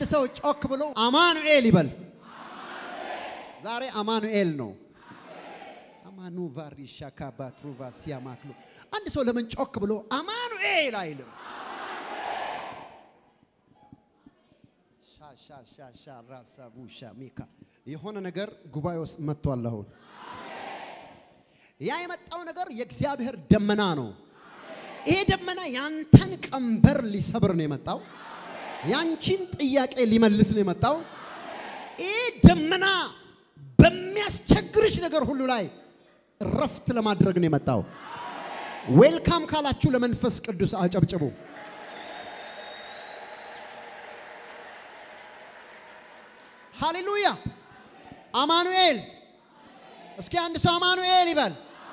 ሰው ጮክ ብሎ አማኑኤል ይበል። ዛሬ አማኑኤል ነው። አማኑ ቫሪሻ ካባትሩቫ ሲያማክሉ አንድ ሰው ለምን ጮክ ብሎ አማኑኤል አይልም? ሻሻሻሻ ራሳ ቡሻ ሚካ የሆነ ነገር ጉባኤ ውስጥ መጥቷል። አሁን ያ የመጣው ነገር የእግዚአብሔር ደመና ነው። ይሄ ደመና ያንተን ቀንበር ሊሰብር ነው የመጣው። ያንቺን ጥያቄ ሊመልስ ነው የመጣው። ይህ ደመና በሚያስቸግርሽ ነገር ሁሉ ላይ እረፍት ለማድረግ ነው የመጣው። ዌልካም ካላችሁ ለመንፈስ ቅዱስ አጨብጭቡ። ሃሌሉያ! አማኑኤል። እስኪ አንድ ሰው አማኑኤል ይበል።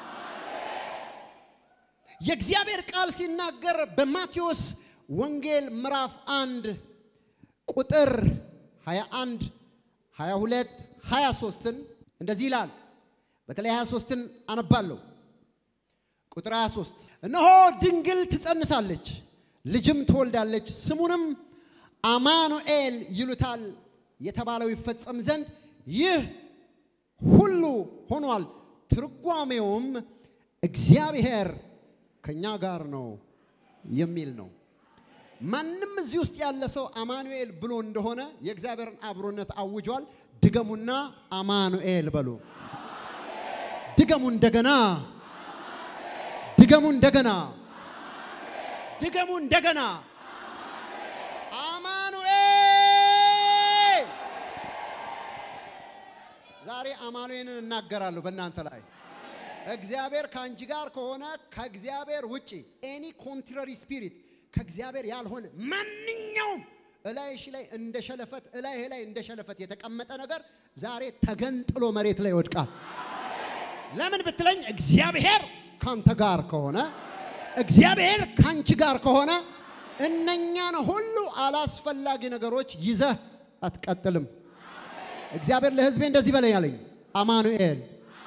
የእግዚአብሔር ቃል ሲናገር በማቴዎስ ወንጌል ምዕራፍ አንድ ቁጥር 21 22 23ን እንደዚህ ይላል። በተለይ 23ን አነባለሁ። ቁጥር 23 እነሆ ድንግል ትጸንሳለች፣ ልጅም ትወልዳለች፣ ስሙንም አማኑኤል ይሉታል የተባለው ይፈጸም ዘንድ ይህ ሁሉ ሆኗል። ትርጓሜውም እግዚአብሔር ከኛ ጋር ነው የሚል ነው። ማንም እዚህ ውስጥ ያለ ሰው አማኑኤል ብሎ እንደሆነ የእግዚአብሔርን አብሮነት አውጇል። ድገሙና አማኑኤል በሉ። ድገሙ እንደገና፣ ድገሙ እንደገና፣ ድገሙ እንደገና። አማኑኤል። ዛሬ አማኑኤልን እናገራለሁ በእናንተ ላይ እግዚአብሔር ከአንቺ ጋር ከሆነ ከእግዚአብሔር ውጪ ኤኒ ኮንትራሪ ስፒሪት ከእግዚአብሔር ያልሆነ ማንኛውም እላይሽ ላይ እንደ ሸለፈት እላይህ ላይ እንደ ሸለፈት የተቀመጠ ነገር ዛሬ ተገንጥሎ መሬት ላይ ይወድቃል። ለምን ብትለኝ እግዚአብሔር ካንተ ጋር ከሆነ እግዚአብሔር ካንቺ ጋር ከሆነ እነኛን ሁሉ አላስፈላጊ ነገሮች ይዘህ አትቀጥልም። እግዚአብሔር ለሕዝቤ እንደዚህ በለኝ አለኝ። አማኑኤል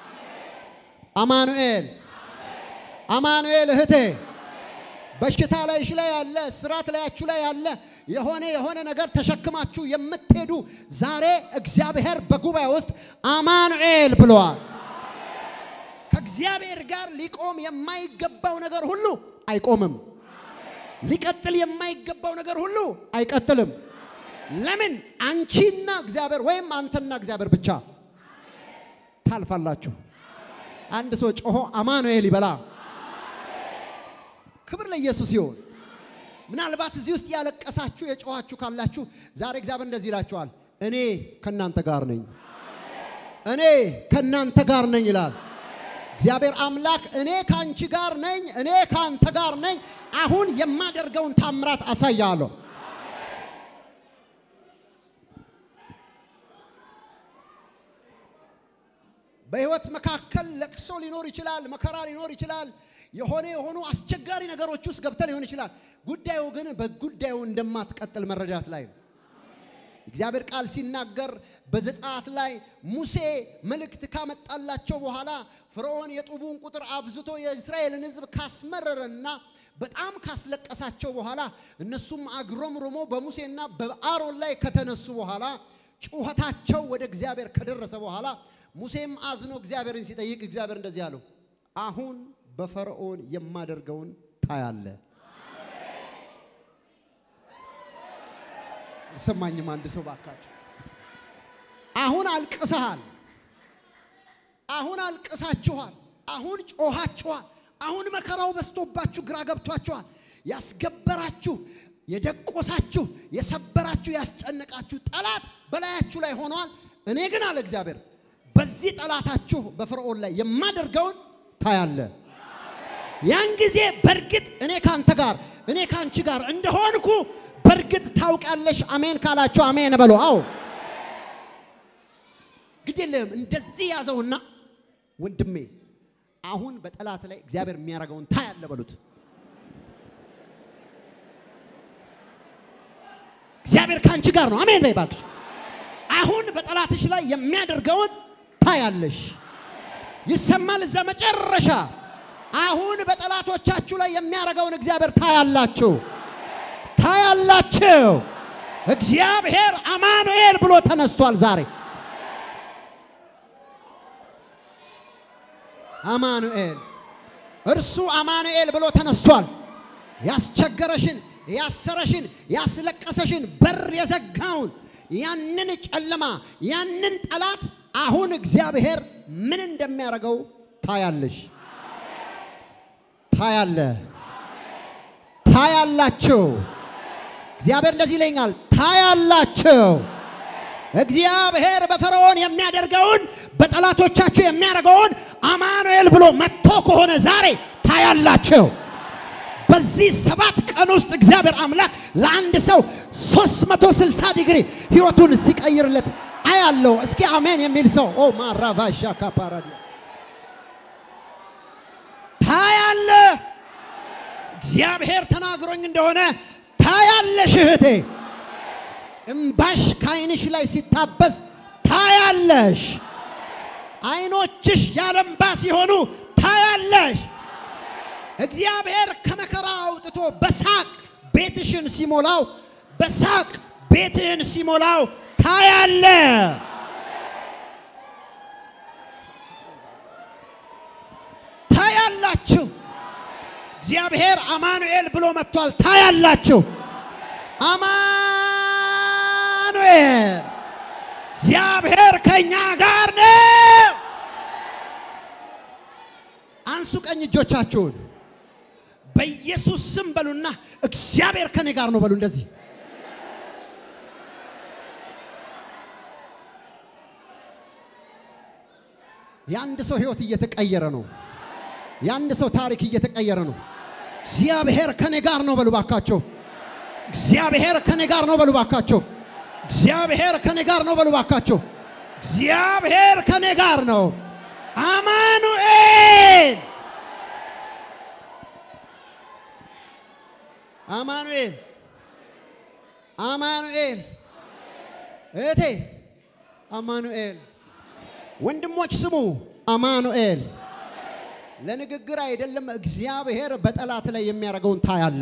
አማኑኤል አማኑኤል እህቴ በሽታ ላይሽ ላይ ያለ ስራት ላያችሁ ላይ ያለ የሆነ የሆነ ነገር ተሸክማችሁ የምትሄዱ ዛሬ እግዚአብሔር በጉባኤ ውስጥ አማኑኤል ብለዋል። ከእግዚአብሔር ጋር ሊቆም የማይገባው ነገር ሁሉ አይቆምም። ሊቀጥል የማይገባው ነገር ሁሉ አይቀጥልም። ለምን? አንቺና እግዚአብሔር ወይም አንተና እግዚአብሔር ብቻ ታልፋላችሁ። አንድ ሰው ጮሆ አማኑኤል ይበላ። ክብር ለኢየሱስ ይሁን። ምናልባት እዚህ ውስጥ ያለቀሳችሁ የጮኋችሁ ካላችሁ ዛሬ እግዚአብሔር እንደዚህ ይላችኋል፣ እኔ ከእናንተ ጋር ነኝ፣ እኔ ከእናንተ ጋር ነኝ ይላል እግዚአብሔር አምላክ። እኔ ከአንቺ ጋር ነኝ፣ እኔ ከአንተ ጋር ነኝ። አሁን የማደርገውን ታምራት አሳያለሁ። በህይወት መካከል ለቅሶ ሊኖር ይችላል፣ መከራ ሊኖር ይችላል። የሆነ የሆኑ አስቸጋሪ ነገሮች ውስጥ ገብተህ ሊሆን ይችላል። ጉዳዩ ግን በጉዳዩ እንደማትቀጥል መረዳት ላይ ነው። እግዚአብሔር ቃል ሲናገር በዘጸአት ላይ ሙሴ መልእክት ካመጣላቸው በኋላ ፈርዖን የጡቡን ቁጥር አብዝቶ የእስራኤልን ሕዝብ ካስመረረና በጣም ካስለቀሳቸው በኋላ እነሱም አግሮምርሞ በሙሴና በአሮን ላይ ከተነሱ በኋላ ጩኸታቸው ወደ እግዚአብሔር ከደረሰ በኋላ ሙሴም አዝኖ እግዚአብሔርን ሲጠይቅ እግዚአብሔር እንደዚህ አለው፣ አሁን በፈርዖን የማደርገውን ታያለ። አልሰማኝም? አንድ ሰው ባካችሁ። አሁን አልቅሰሃል፣ አሁን አልቅሳችኋል፣ አሁን ጮኻችኋል፣ አሁን መከራው በዝቶባችሁ ግራ ገብቷችኋል። ያስገበራችሁ፣ የደቆሳችሁ፣ የሰበራችሁ፣ ያስጨነቃችሁ ጠላት በላያችሁ ላይ ሆኗል። እኔ ግን አለ እግዚአብሔር በዚህ ጠላታችሁ በፈርዖን ላይ የማደርገውን ታያለ። ያን ጊዜ በእርግጥ እኔ ካንተ ጋር እኔ ካንቺ ጋር እንደሆንኩ በእርግጥ ታውቃለሽ። አሜን ካላችሁ አሜን በሉ። አዎ ግድ የለህም። እንደዚህ ያዘውና ወንድሜ አሁን በጠላት ላይ እግዚአብሔር የሚያደርገውን ታያለ በሉት። እግዚአብሔር ካንቺ ጋር ነው። አሜን በይ እባክሽ። አሁን በጠላትሽ ላይ የሚያደርገውን ታያለሽ። ይሰማል እዛ መጨረሻ። አሁን በጠላቶቻችሁ ላይ የሚያደርገውን እግዚአብሔር ታያላችሁ፣ ታያላችሁ። እግዚአብሔር አማኑኤል ብሎ ተነስቷል ዛሬ አማኑኤል እርሱ አማኑኤል ብሎ ተነስቷል። ያስቸገረሽን፣ ያሰረሽን፣ ያስለቀሰሽን በር የዘጋውን ያንን ጨለማ ያንን ጠላት አሁን እግዚአብሔር ምን እንደሚያደርገው ታያለሽ፣ ታያለ፣ ታያላችሁ። እግዚአብሔር እንደዚህ ይለኛል፣ ታያላችሁ። እግዚአብሔር በፈርዖን የሚያደርገውን በጠላቶቻችሁ የሚያደርገውን አማኑኤል ብሎ መጥቶ ከሆነ ዛሬ ታያላችሁ። በዚህ ሰባት ቀን ውስጥ እግዚአብሔር አምላክ ለአንድ ሰው 360 ዲግሪ ህይወቱን ሲቀይርለት አያለው። እስኪ አሜን የሚል ሰው ኦ ማራቫሻ ካፓራዲ ታያለ። እግዚአብሔር ተናግሮኝ እንደሆነ ታያለሽ እህቴ። እምባሽ ከዓይንሽ ላይ ሲታበስ ታያለሽ። ዓይኖችሽ ያለ እምባ ሲሆኑ ታያለሽ። እግዚአብሔር ከመከራ አውጥቶ በሳቅ ቤትሽን ሲሞላው በሳቅ ቤትህን ሲሞላው ታያለ። ታያላችሁ። እግዚአብሔር አማኑኤል ብሎ መጥቷል። ታያላችሁ። አማኑኤል እግዚአብሔር ከኛ ጋር ነው። አንሱ ቀኝ እጆቻችሁን በኢየሱስ ስም በሉና እግዚአብሔር ከኔ ጋር ነው በሉ። እንደዚህ የአንድ ሰው ህይወት እየተቀየረ ነው። የአንድ ሰው ታሪክ እየተቀየረ ነው። እግዚአብሔር ከኔ ጋር ነው በሉ ባካቸው። እግዚአብሔር ከኔ ጋር ነው በሉ ባካቸው። እግዚአብሔር ከኔ ጋር ነው በሉ ባካቸው። እግዚአብሔር ከኔ ጋር ነው። አማኑኤል አማኑኤል አማኑኤል እህቴ አማኑኤል ወንድሞች ስሙ አማኑኤል ለንግግር አይደለም እግዚአብሔር በጠላት ላይ የሚያደርገውን ታያለ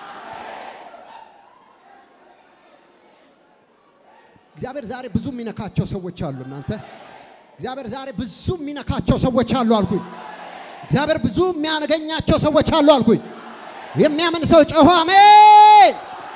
እግዚአብሔር ዛሬ ብዙ የሚነካቸው ሰዎች አሉ እናንተ እግዚአብሔር ዛሬ ብዙ የሚነካቸው ሰዎች አሉ አልኩኝ እግዚአብሔር ብዙ የሚያገኛቸው ሰዎች አሉ አልኩኝ የሚያምን ሰው ጮሆ አሜን።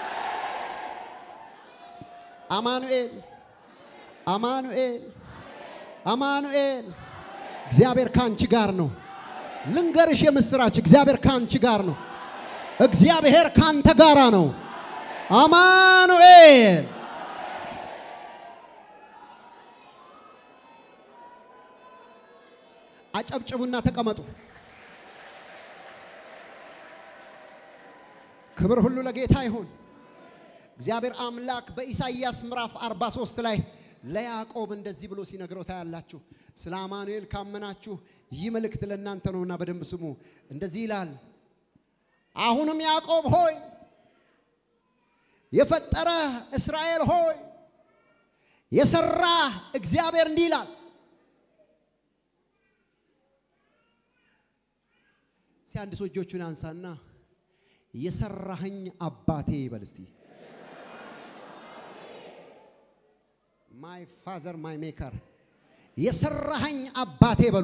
አማኑኤል አማኑኤል አማኑኤል እግዚአብሔር ከአንቺ ጋር ነው። ልንገርሽ የምስራች እግዚአብሔር ከአንቺ ጋር ነው። እግዚአብሔር ካንተ ጋራ ነው። አማኑኤል አጨብጭቡና ተቀመጡ። ክብር ሁሉ ለጌታ ይሁን። እግዚአብሔር አምላክ በኢሳይያስ ምዕራፍ 43 ላይ ለያዕቆብ እንደዚህ ብሎ ሲነግረው ታያላችሁ። ስለ አማኑኤል ካመናችሁ ይህ መልእክት ለእናንተ ነውና በደንብ ስሙ። እንደዚህ ይላል፣ አሁንም ያዕቆብ ሆይ የፈጠረ እስራኤል ሆይ የሰራ እግዚአብሔር እንዲህ ይላል እስቲ አንድ ሰው እጆቹን አንሳና የሰራኸኝ አባቴ ይበል እስቲ። ማይ ፋዘር ማይ ሜከር የሰራኸኝ አባቴ በሉ።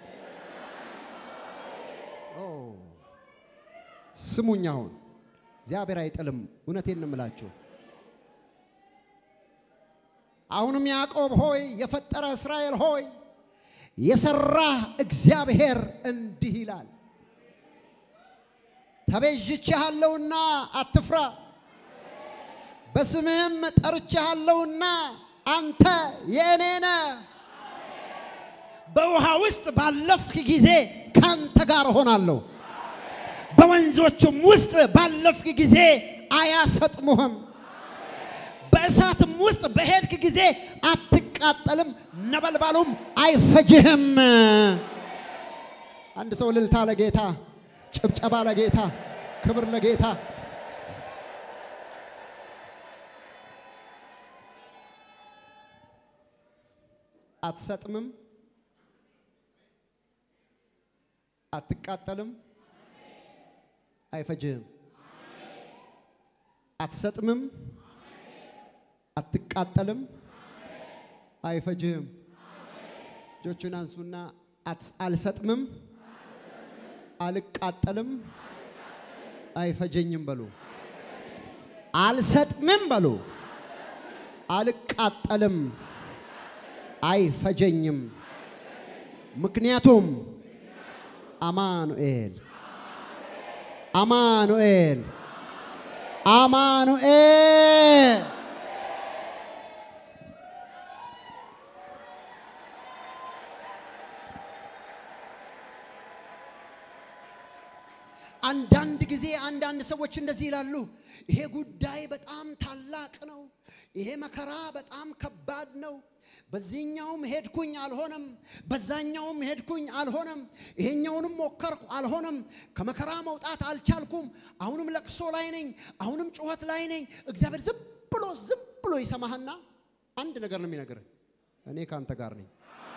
ስሙኝ፣ አሁን እግዚአብሔር አይጥልም። እውነቴን ነው የምላችሁ። አሁንም ያዕቆብ ሆይ የፈጠረ እስራኤል ሆይ የሰራህ እግዚአብሔር እንዲህ ይላል ተቤዥቼሃለሁና አትፍራ፣ በስምህም ጠርቼሃለሁና አንተ የእኔ ነህ። በውሃ ውስጥ ባለፍክ ጊዜ ካንተ ጋር እሆናለሁ፣ በወንዞቹም ውስጥ ባለፍክ ጊዜ አያሰጥሙህም፣ በእሳትም ውስጥ በሄድክ ጊዜ አትቃጠልም፣ ነበልባሉም አይፈጅህም። አንድ ሰው እልልታ ለጌታ ጭብጨባ ለጌታ ክብር ለጌታ። አትሰጥምም፣ አትቃጠልም፣ አይፈጅህም። አትሰጥምም፣ አትቃጠልም፣ አይፈጅህም። እጆቹን አንሱና አትስ- አልሰጥምም፣ አልቃጠልም፣ አይፈጀኝም በሉ። አልሰጥምም በሉ። አልቃጠልም፣ አይፈጀኝም። ምክንያቱም አማኑኤል አማኑኤል አማኑኤል አንዳንድ ጊዜ አንዳንድ ሰዎች እንደዚህ ይላሉ፣ ይሄ ጉዳይ በጣም ታላቅ ነው፣ ይሄ መከራ በጣም ከባድ ነው። በዚህኛውም ሄድኩኝ አልሆነም፣ በዛኛውም ሄድኩኝ አልሆነም፣ ይሄኛውንም ሞከርኩ አልሆነም፣ ከመከራ መውጣት አልቻልኩም። አሁንም ለቅሶ ላይ ነኝ፣ አሁንም ጩኸት ላይ ነኝ። እግዚአብሔር ዝም ብሎ ዝም ብሎ ይሰማህና አንድ ነገር ነው የሚነግርህ፣ እኔ ከአንተ ጋር ነኝ።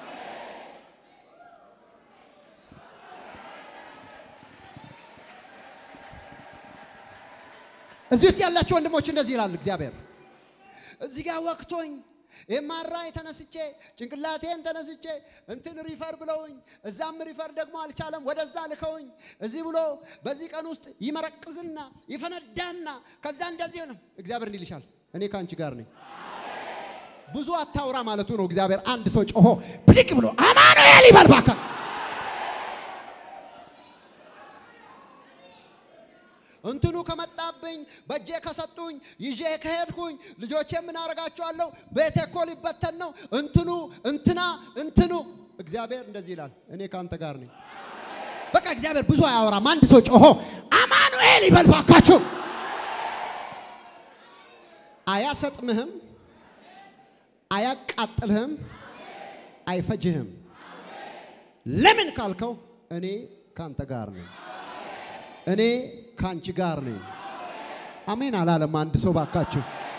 እዚህ ውስጥ ያላችሁ ወንድሞች እንደዚህ ይላል እግዚአብሔር። እዚህ ጋር ወቅቶኝ የማራይ ተነስቼ ጭንቅላቴን ተነስቼ እንትን ሪፈር ብለውኝ እዛም ሪፈር ደግሞ አልቻለም፣ ወደዛ ልከውኝ እዚህ ብሎ በዚህ ቀን ውስጥ ይመረቅዝና ይፈነዳና ከዛ እንደዚህ ነው። እግዚአብሔር እንዲህ ይልሻል፣ እኔ ከአንቺ ጋር ነኝ። ብዙ አታውራ ማለቱ ነው። እግዚአብሔር አንድ ሰው ጮሆ ብድግ ብሎ አማኑኤል ይበል እባክህ። እንትኑ ከመጣብኝ በእጄ ከሰጡኝ ይዤ ከሄድኩኝ ልጆቼ ምን አደርጋቸዋለሁ? ቤቴ እኮ ሊበተን ነው። እንትኑ እንትና እንትኑ እግዚአብሔር እንደዚህ ይላል፣ እኔ ከአንተ ጋር ነኝ። በቃ እግዚአብሔር ብዙ አያወራም። አንድ ሰው ጮሆ አማኑኤል ይበል ባካችሁ። አያሰጥምህም፣ አያቃጥልህም፣ አይፈጅህም። ለምን ካልከው እኔ ከአንተ ጋር ነኝ። እኔ ከአንቺ ጋር ነኝ። አሜን አላለም አንድ ሰው ባካችሁ።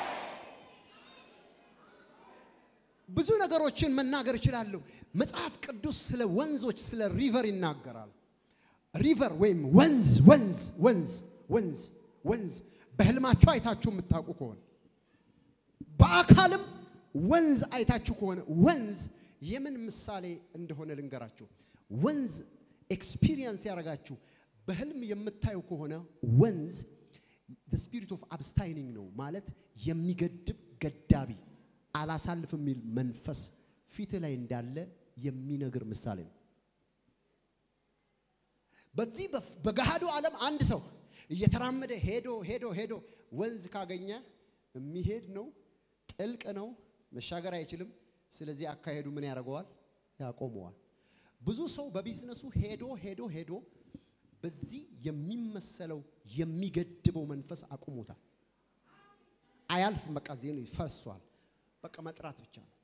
ብዙ ነገሮችን መናገር እችላለሁ። መጽሐፍ ቅዱስ ስለ ወንዞች ስለ ሪቨር ይናገራል። ሪቨር ወይም ወንዝ ወንዝ ወንዝ ወንዝ ወንዝ በህልማችሁ አይታችሁ የምታውቁ ከሆነ በአካልም ወንዝ አይታችሁ ከሆነ ወንዝ የምን ምሳሌ እንደሆነ ልንገራችሁ። ወንዝ ኤክስፒሪየንስ ያደረጋችሁ በህልም የምታዩ ከሆነ ወንዝ ስፒሪት ኦፍ አብስታይኒንግ ነው ማለት የሚገድብ ገዳቢ አላሳልፍ የሚል መንፈስ ፊት ላይ እንዳለ የሚነግር ምሳሌ ነው። በዚህ በገሃዱ ዓለም አንድ ሰው እየተራመደ ሄዶ ሄዶ ሄዶ ወንዝ ካገኘ የሚሄድ ነው፣ ጥልቅ ነው፣ መሻገር አይችልም። ስለዚህ አካሄዱ ምን ያደርገዋል? ያቆመዋል። ብዙ ሰው በቢዝነሱ ሄዶ ሄዶ ሄዶ በዚህ የሚመሰለው የሚገድበው መንፈስ አቁሞታል። አያልፍም። በቃ ዜኑ ይፈሷል። በቃ መጥራት ብቻ ነው።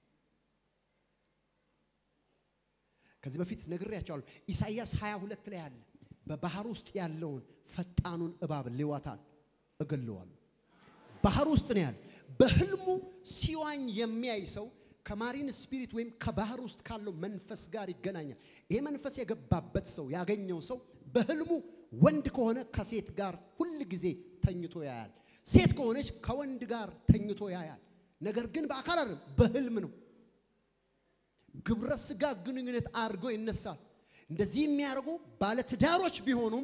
ከዚህ በፊት ነግሬያቸዋለሁ። ኢሳይያስ 22 ላይ አለ። በባህር ውስጥ ያለውን ፈጣኑን እባብ ሌዋታን እገለዋለሁ። ባህር ውስጥ ነው ያለ። በህልሙ ሲዋኝ የሚያይ ሰው ከማሪን ስፒሪት ወይም ከባህር ውስጥ ካለው መንፈስ ጋር ይገናኛል። ይሄ መንፈስ የገባበት ሰው ያገኘው ሰው በህልሙ ወንድ ከሆነ ከሴት ጋር ሁል ጊዜ ተኝቶ ያያል። ሴት ከሆነች ከወንድ ጋር ተኝቶ ያያል። ነገር ግን በአካል አይደለም፣ በህልም ነው። ግብረ ስጋ ግንኙነት አድርጎ ይነሳል። እንደዚህ የሚያደርጉ ባለትዳሮች ቢሆኑም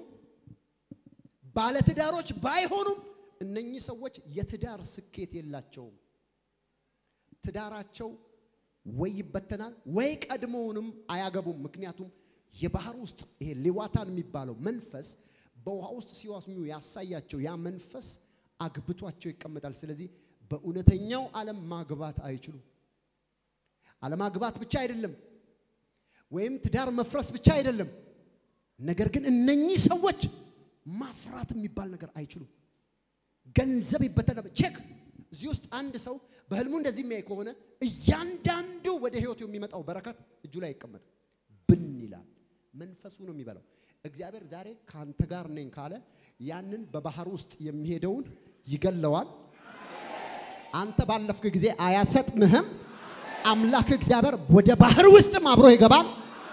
ባለትዳሮች ባይሆኑም እነኚህ ሰዎች የትዳር ስኬት የላቸውም። ትዳራቸው ወይ ይበተናል ወይ ቀድሞውንም አያገቡም። ምክንያቱም የባህር ውስጥ ይሄ ሌዋታን የሚባለው መንፈስ በውሃ ውስጥ ሲዋስኙ ያሳያቸው ያ መንፈስ አግብቷቸው ይቀመጣል። ስለዚህ በእውነተኛው ዓለም ማግባት አይችሉም። አለማግባት ብቻ አይደለም፣ ወይም ትዳር መፍረስ ብቻ አይደለም። ነገር ግን እነኚህ ሰዎች ማፍራት የሚባል ነገር አይችሉም። ገንዘብ ይበተናል። ቼክ እዚህ ውስጥ አንድ ሰው በህልሙ እንደዚህ የሚያይ ከሆነ እያንዳንዱ ወደ ህይወቱ የሚመጣው በረከት እጁ ላይ አይቀመጥም፣ ብን ይላል። መንፈሱ ነው የሚበላው። እግዚአብሔር ዛሬ ከአንተ ጋር ነኝ ካለ ያንን በባህር ውስጥ የሚሄደውን ይገለዋል። አንተ ባለፍክ ጊዜ አያሰጥምህም። አምላክ እግዚአብሔር ወደ ባህር ውስጥም አብሮ ይገባል።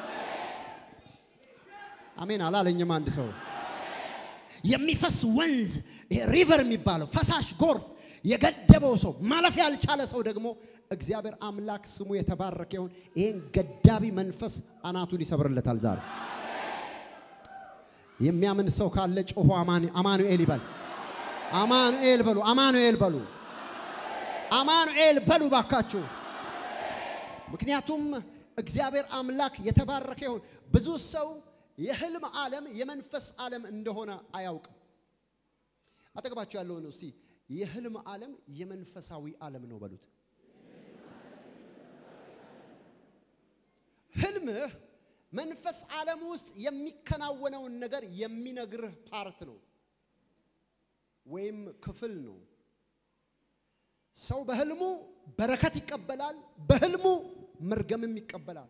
አሜን አላለኝም አንድ ሰው የሚፈስ ወንዝ ይሄ ሪቨር የሚባለው ፈሳሽ ጎርፍ የገደበው ሰው ማለፍ ያልቻለ ሰው ደግሞ እግዚአብሔር አምላክ ስሙ የተባረከ ይሁን። ይህን ገዳቢ መንፈስ አናቱን ይሰብርለታል ዛሬ። የሚያምን ሰው ካለ ጮሆ አማኑኤል ይበል። አማኑኤል በሉ። አማኑኤል በሉ። አማኑኤል በሉ ባካችሁ። ምክንያቱም እግዚአብሔር አምላክ የተባረከ ይሁን። ብዙ ሰው የህልም ዓለም የመንፈስ ዓለም እንደሆነ አያውቅም። አጠገባቸው ያለውን እስቲ የህልም ዓለም የመንፈሳዊ ዓለም ነው በሉት። ህልምህ መንፈስ ዓለም ውስጥ የሚከናወነውን ነገር የሚነግርህ ፓርት ነው ወይም ክፍል ነው። ሰው በህልሙ በረከት ይቀበላል፣ በህልሙ መርገምም ይቀበላል።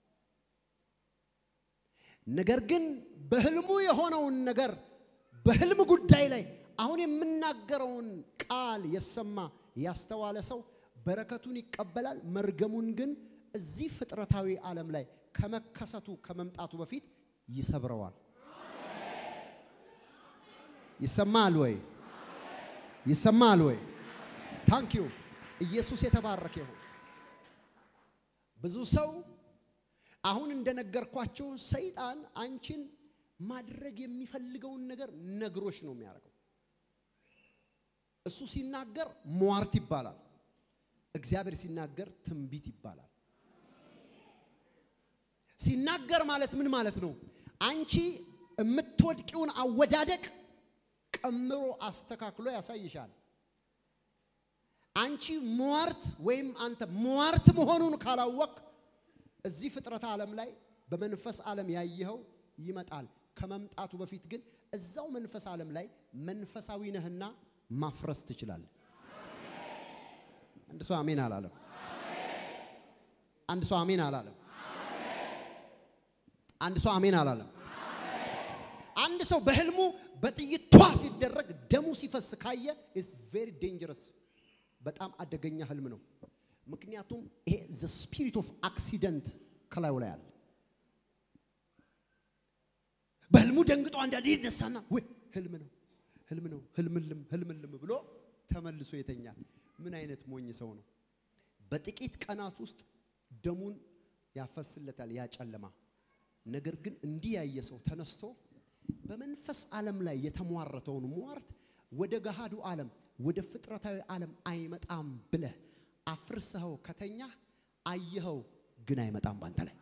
ነገር ግን በህልሙ የሆነውን ነገር በህልም ጉዳይ ላይ አሁን የምናገረውን ቃል የሰማ ያስተዋለ ሰው በረከቱን ይቀበላል። መርገሙን ግን እዚህ ፍጥረታዊ ዓለም ላይ ከመከሰቱ ከመምጣቱ በፊት ይሰብረዋል። ይሰማል ወይ? ይሰማል ወይ? ታንኪዩ ኢየሱስ የተባረከ ይሁን። ብዙ ሰው አሁን እንደነገርኳቸው ሰይጣን አንቺን ማድረግ የሚፈልገውን ነገር ነግሮሽ ነው የሚያደርገው። እሱ ሲናገር ሟርት ይባላል። እግዚአብሔር ሲናገር ትንቢት ይባላል። ሲናገር ማለት ምን ማለት ነው? አንቺ የምትወድቂውን አወዳደቅ ቀምሮ አስተካክሎ ያሳይሻል። አንቺ ሟርት ወይም አንተ ሟርት መሆኑን ካላወቅ እዚህ ፍጥረት ዓለም ላይ በመንፈስ ዓለም ያየኸው ይመጣል። ከመምጣቱ በፊት ግን እዛው መንፈስ ዓለም ላይ መንፈሳዊ ነህና ማፍረስ ትችላለህ። አንድ ሰው አሜን አላለም። አንድ ሰው አሜን አላለም። አንድ ሰው አሜን አላለም። አንድ ሰው በህልሙ በጥይት ቷ ሲደረግ ደሙ ሲፈስ ካየ ኢስ ቬሪ ዴንጀረስ በጣም አደገኛ ህልም ነው። ምክንያቱም ይሄ ዘ ስፒሪት ኦፍ አክሲደንት ከላዩ ላይ አለ። በህልሙ ደንግጦ አንዳንዴ ይነሳና ወይ ህልም ነው ህልም ነው ህልምልም ህልምልም ብሎ ተመልሶ የተኛል። ምን አይነት ሞኝ ሰው ነው? በጥቂት ቀናት ውስጥ ደሙን ያፈስለታል ያ ጨለማ። ነገር ግን እንዲህ ያየ ሰው ተነስቶ በመንፈስ ዓለም ላይ የተሟረተውን ሟርት ወደ ገሃዱ ዓለም ወደ ፍጥረታዊ ዓለም አይመጣም ብለህ አፍርሰኸው ከተኛህ አየኸው፣ ግን አይመጣም ባንተ ላይ።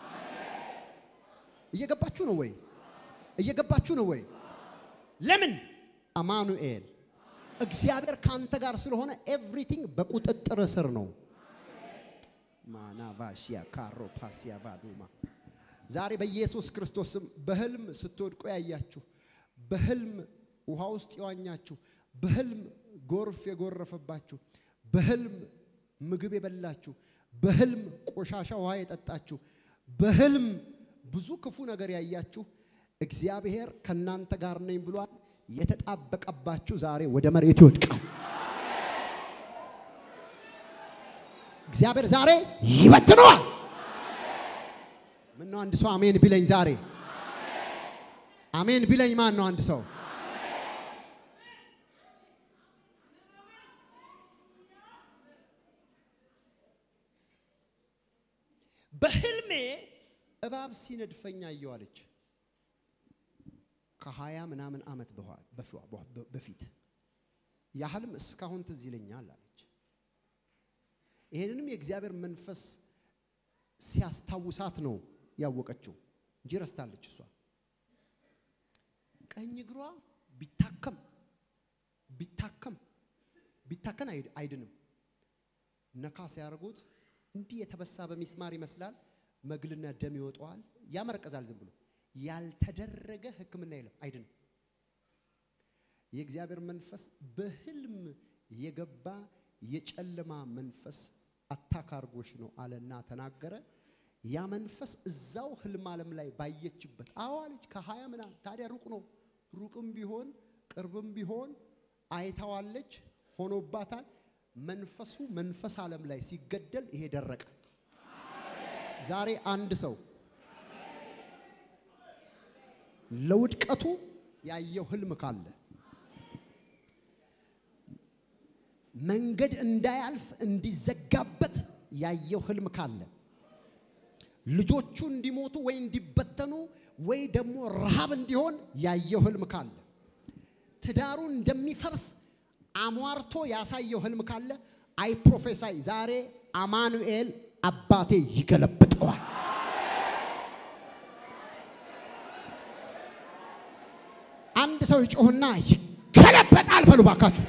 እየገባችሁ ነው ወይ? እየገባችሁ ነው ወይ? ለምን? አማኑኤል እግዚአብሔር ካንተ ጋር ስለሆነ ኤቭሪቲንግ በቁጥጥር ስር ነው። ማናቫሽያ ካሮ ፓሲያ ቫዱማ ዛሬ በኢየሱስ ክርስቶስም በህልም ስትወድቁ ያያችሁ፣ በህልም ውሃ ውስጥ የዋኛችሁ፣ በህልም ጎርፍ የጎረፈባችሁ፣ በህልም ምግብ የበላችሁ፣ በህልም ቆሻሻ ውሃ የጠጣችሁ፣ በህልም ብዙ ክፉ ነገር ያያችሁ እግዚአብሔር ከእናንተ ጋር ነኝ ብሏል። የተጣበቀባችሁ ዛሬ ወደ መሬቱ ይወድቃል። እግዚአብሔር ዛሬ ይበትነዋል። ምን ነው አንድ ሰው አሜን ቢለኝ ዛሬ አሜን ቢለኝ ማን ነው አንድ ሰው በህልሜ እባብ ሲነድፈኝ አየዋለች ከሀያ ምናምን ዓመት በፊት ያ ህልም እስካሁን ትዝ ይለኛል አለች። ይህንንም የእግዚአብሔር መንፈስ ሲያስታውሳት ነው ያወቀችው እንጂ ረስታለች። እሷ ቀኝ እግሯ ቢታከም ቢታከም ቢታከን አይድንም። ነካ ሲያደርጉት እንዲህ የተበሳ በሚስማር ይመስላል። መግልና ደም ይወጣዋል፣ ያመረቀዛል። ዝም ብሎ ያልተደረገ ሕክምና የለም፣ አይድንም። የእግዚአብሔር መንፈስ በህልም የገባ የጨለማ መንፈስ አታካርጎሽ ነው አለና ተናገረ። ያ መንፈስ እዛው ህልም ዓለም ላይ ባየችበት አዋለች ከሀያ ምናምን ታዲያ ሩቅ ነው። ሩቅም ቢሆን ቅርብም ቢሆን አይታዋለች፣ ሆኖባታል። መንፈሱ መንፈስ ዓለም ላይ ሲገደል ይሄ ደረቀ። ዛሬ አንድ ሰው ለውድቀቱ ያየው ህልም ካለ መንገድ እንዳያልፍ እንዲዘጋበት ያየው ህልም ካለ ልጆቹ እንዲሞቱ ወይ እንዲበተኑ ወይ ደግሞ ረሃብ እንዲሆን ያየው ህልም ካለ ትዳሩ እንደሚፈርስ አሟርቶ ያሳየው ህልም ካለ አይ ፕሮፌሳይ ዛሬ አማኑኤል አባቴ ይገለብጠዋል። አንድ ሰው ይጮህና ይገለበጣል በሉ ባካችሁ።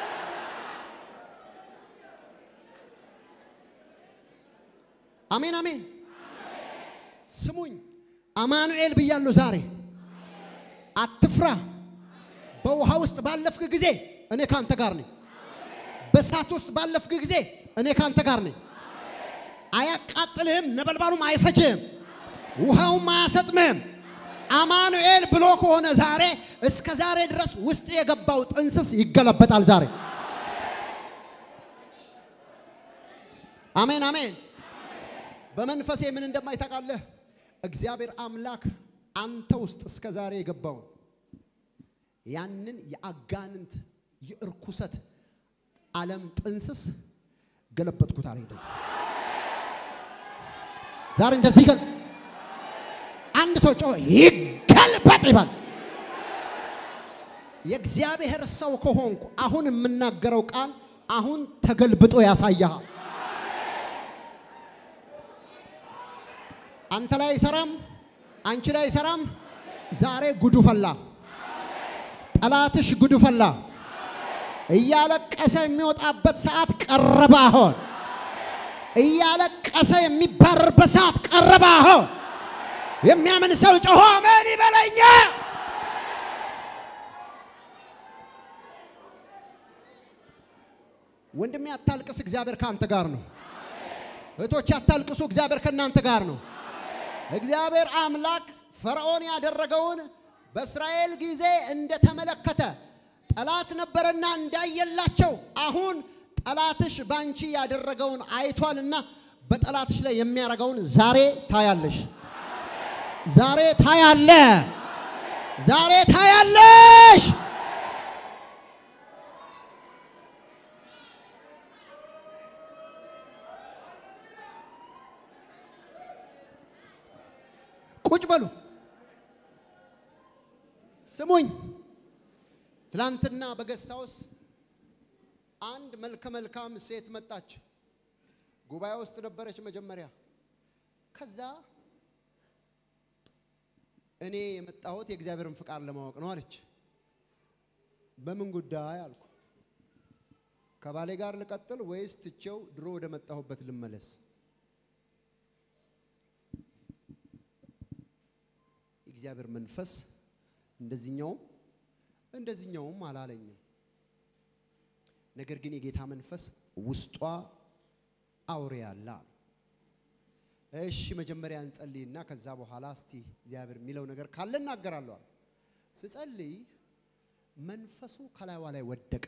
አሜን አሜን። ስሙኝ፣ አማኑኤል ብያለሁ ዛሬ። አትፍራ። በውሃ ውስጥ ባለፍክ ጊዜ እኔ ካንተ ጋር ነኝ። በእሳት ውስጥ ባለፍክ ጊዜ እኔ ካንተ ጋር ነኝ። አያቃጥልህም፣ ነበልባሉም አይፈጅህም፣ ውሃውም አያሰጥምህም። አማኑኤል ብሎ ከሆነ ዛሬ እስከ ዛሬ ድረስ ውስጥ የገባው ጥንስስ ይገለበጣል ዛሬ። አሜን አሜን። በመንፈሴ ምን እንደማይታቃለህ እግዚአብሔር አምላክ አንተ ውስጥ እስከ ዛሬ የገባውን ያንን የአጋንንት የእርኩሰት ዓለም ጥንስስ ገለበጥኩት አለ። እንደዚህ ዛሬ እንደዚህ ገል አንድ ሰው ጮኸ ይገልበጥ ይባል። የእግዚአብሔር ሰው ከሆንኩ አሁን የምናገረው ቃል አሁን ተገልብጦ ያሳያል። አንተ ላይ አይሰራም፣ አንቺ ላይ አይሰራም። ዛሬ ጉዱ ፈላ። ጠላትሽ ጉዱ ፈላ። እያለቀሰ የሚወጣበት ሰዓት ቀረበ። አሁን እያለቀሰ የሚባርርበት ሰዓት ቀረበ። አሁን የሚያምን ሰው ጮሆ አሜን ይበለኛ። ወንድሜ አታልቅስ፣ እግዚአብሔር ከአንተ ጋር ነው። እህቶች አታልቅሱ፣ እግዚአብሔር ከእናንተ ጋር ነው። እግዚአብሔር አምላክ ፈርዖን ያደረገውን በእስራኤል ጊዜ እንደተመለከተ ጠላት ነበረና እንዳየላቸው አሁን ጠላትሽ ባንቺ ያደረገውን አይቷልና በጠላትሽ ላይ የሚያደርገውን ዛሬ ታያለሽ። ዛሬ ታያለ። ዛሬ ታያለሽ። ቁጭ በሉ። ስሙኝ። ትላንትና በገስት ሃውስ አንድ መልከ መልካም ሴት መጣች። ጉባኤ ውስጥ ነበረች መጀመሪያ። ከዛ እኔ የመጣሁት የእግዚአብሔርን ፍቃድ ለማወቅ ነው አለች። በምን ጉዳይ አልኩ። ከባሌ ጋር ልቀጥል ወይስ ትቼው ድሮ ወደ መጣሁበት ልመለስ? የእግዚአብሔር መንፈስ እንደዚህኛውም እንደዚህኛውም አላለኝም። ነገር ግን የጌታ መንፈስ ውስጧ አውሬ አለ አሉ። እሺ መጀመሪያ እንጸልይና ከዛ በኋላ እስቲ እግዚአብሔር የሚለው ነገር ካለ እናገራለሁ አሉ። ስጸልይ መንፈሱ ከላይዋ ላይ ወደቀ።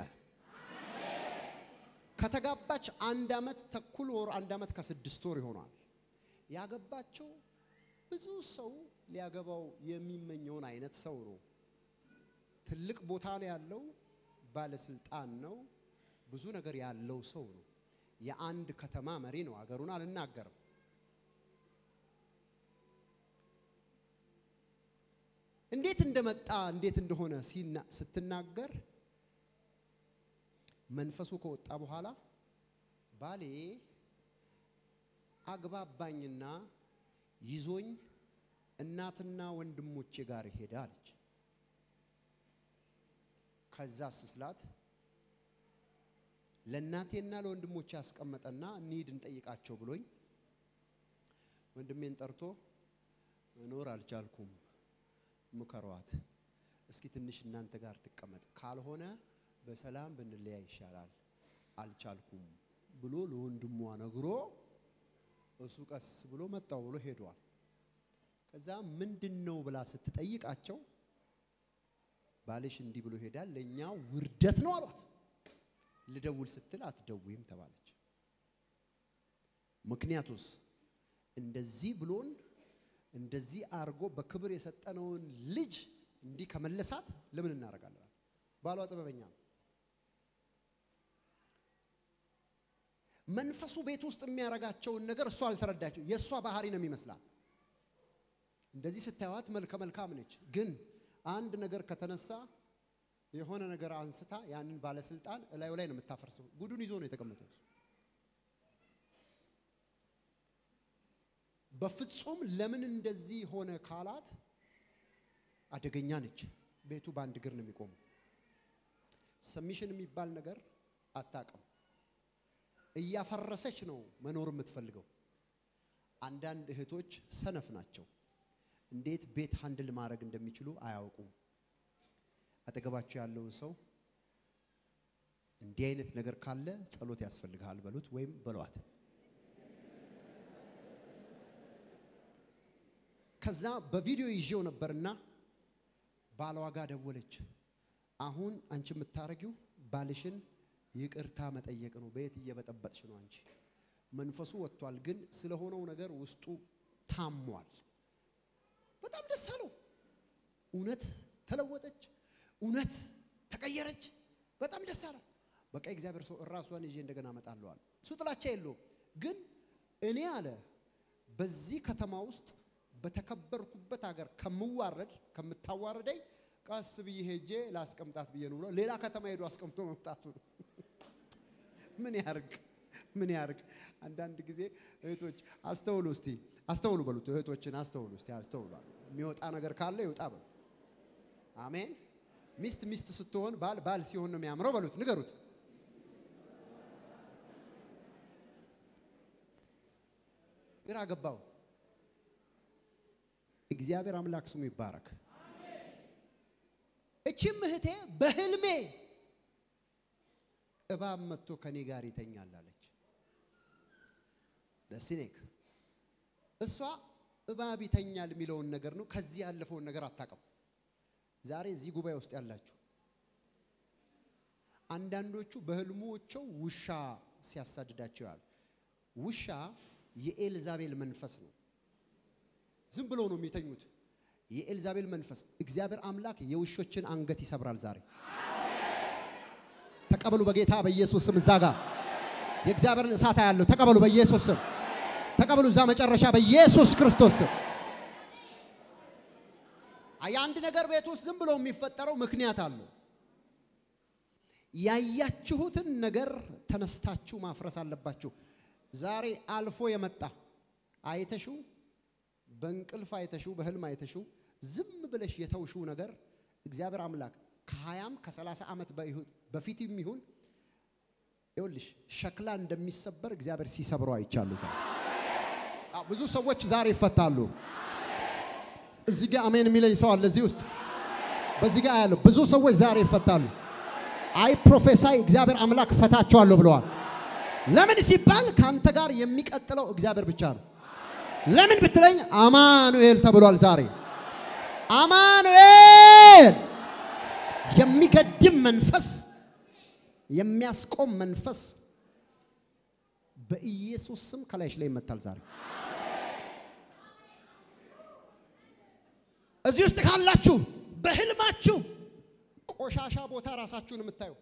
ከተጋባች አንድ ዓመት ተኩል ወር አንድ ዓመት ከስድስት ወር ይሆናል። ያገባቸው ብዙ ሰው ሊያገባው የሚመኘውን አይነት ሰው ነው። ትልቅ ቦታ ነው ያለው፣ ባለስልጣን ነው፣ ብዙ ነገር ያለው ሰው ነው። የአንድ ከተማ መሪ ነው። አገሩን አልናገርም። እንዴት እንደመጣ እንዴት እንደሆነ ስትናገር መንፈሱ ከወጣ በኋላ ባሌ አግባባኝና ይዞኝ እናትና ወንድሞቼ ጋር ሄደ አለች። ከዛ ስስላት ለእናቴና ለወንድሞቼ ያስቀመጠና እንሂድ እንጠይቃቸው ብሎኝ ወንድሜን ጠርቶ መኖር አልቻልኩም፣ ምከሯት፣ እስኪ ትንሽ እናንተ ጋር ትቀመጥ፣ ካልሆነ በሰላም ብንለያይ ይሻላል፣ አልቻልኩም ብሎ ለወንድሟ ነግሮ እሱ ቀስ ብሎ መጣው ብሎ ሄዷል። ከዛ ምንድን ነው ብላ ስትጠይቃቸው ባልሽ እንዲህ ብሎ ሄዳል፣ ለእኛ ውርደት ነው አሏት። ልደውል ስትል አትደውይም ተባለች። ምክንያቱስ እንደዚህ ብሎን እንደዚህ አርጎ በክብር የሰጠነውን ልጅ እንዲህ ከመለሳት ለምን እናደርጋለን? ባሏ ጥበበኛ ነው። መንፈሱ ቤት ውስጥ የሚያረጋቸውን ነገር እሷ አልተረዳቸው። የእሷ ባህሪ ነው የሚመስላት። እንደዚህ ስታዩት መልከ መልካም ነች፣ ግን አንድ ነገር ከተነሳ የሆነ ነገር አንስታ ያንን ባለስልጣን እላዩ ላይ ነው የምታፈርሰው። ጉዱን ይዞ ነው የተቀመጠው እሱ። በፍጹም ለምን እንደዚህ ሆነ ካላት አደገኛ ነች። ቤቱ በአንድ እግር ነው የሚቆመው። ሰሚሽን የሚባል ነገር አታውቅም። እያፈረሰች ነው መኖር የምትፈልገው። አንዳንድ እህቶች ሰነፍ ናቸው። እንዴት ቤት ሃንድል ማድረግ እንደሚችሉ አያውቁም። አጠገባቸው ያለውን ሰው እንዲህ አይነት ነገር ካለ ጸሎት ያስፈልግሃል በሉት ወይም በሏት። ከዛ በቪዲዮ ይዤው ነበርና ባለዋ ጋር ደወለች። አሁን አንቺ የምታረጊው ባልሽን ይቅርታ መጠየቅ ነው። በየት እየበጠበጥሽ ነው አንቺ? መንፈሱ ወጥቷል፣ ግን ስለሆነው ነገር ውስጡ ታሟል። በጣም ደስ አለው። እውነት ተለወጠች፣ እውነት ተቀየረች። በጣም ደስ አለው። በቃ እግዚአብሔር ሰው እራሷን ይዤ እንደገና እመጣለሁ አለ። እሱ ጥላቻ የለውም፣ ግን እኔ አለ በዚህ ከተማ ውስጥ በተከበርኩበት ሀገር ከምዋረድ ከምታዋረደኝ ቀስ ብዬ ሄጄ ላስቀምጣት ብዬ ነው ብሎ ሌላ ከተማ ሄዶ አስቀምጦ መምጣቱ ነው። ምን ያርግ ምን ያርግ? አንዳንድ ጊዜ እህቶች አስተውሉ እስቲ አስተውሉ በሉት። እህቶችን አስተውሉ እስቲ አስተውሉ። የሚወጣ ነገር ካለ ይውጣ በሉ። አሜን። ሚስት ሚስት ስትሆን ባል ባል ሲሆን ነው የሚያምረው በሉት፣ ንገሩት። ግራ ገባው። እግዚአብሔር አምላክ ስሙ ይባረክ። እቺም እህቴ በህልሜ እባብ መጥቶ ከኔ ጋር ይተኛል አለች። ለሲኔክ እሷ እባብ ይተኛል የሚለውን ነገር ነው። ከዚህ ያለፈውን ነገር አታውቅም። ዛሬ እዚህ ጉባኤ ውስጥ ያላችሁ አንዳንዶቹ በህልሞቸው ውሻ ሲያሳድዳቸው ያሉ ውሻ የኤልዛቤል መንፈስ ነው። ዝም ብሎ ነው የሚተኙት። የኤልዛቤል መንፈስ እግዚአብሔር አምላክ የውሾችን አንገት ይሰብራል ዛሬ። ተቀበሉ በጌታ በኢየሱስ ስም። እዛ ጋር የእግዚአብሔርን እሳት ያለው ተቀበሉ በኢየሱስ ስም። ተቀበሉ እዛ መጨረሻ በኢየሱስ ክርስቶስ ስም። የአንድ ነገር ቤት ውስጥ ዝም ብሎ የሚፈጠረው ምክንያት አለው። ያያችሁትን ነገር ተነስታችሁ ማፍረስ አለባችሁ። ዛሬ አልፎ የመጣ አይተሽው በእንቅልፍ አይተሽው በህልም አይተሽው ዝም ብለሽ የተውሽው ነገር እግዚአብሔር አምላክ ከሀያም ከሰላሳ ዓመት በፊት የሚሆን ይኸውልሽ ሸክላ እንደሚሰበር እግዚአብሔር ሲሰብረው አይቻሉ። ዛሬ ብዙ ሰዎች ዛሬ ይፈታሉ። እዚህ ጋር አሜን የሚለኝ ሰው አለ እዚህ ውስጥ በዚህ ጋር ያለው ብዙ ሰዎች ዛሬ ይፈታሉ። አይ ፕሮፌሳይ እግዚአብሔር አምላክ ፈታቸዋለሁ ብለዋል። ለምን ሲባል ከአንተ ጋር የሚቀጥለው እግዚአብሔር ብቻ ነው። ለምን ብትለኝ አማኑኤል ተብሏል። ዛሬ አማኑኤል የሚገድም መንፈስ፣ የሚያስቆም መንፈስ በኢየሱስ ስም ከላይሽ ላይ ይመታል። ዛሬ እዚህ ውስጥ ካላችሁ በህልማችሁ ቆሻሻ ቦታ ራሳችሁን የምታዩ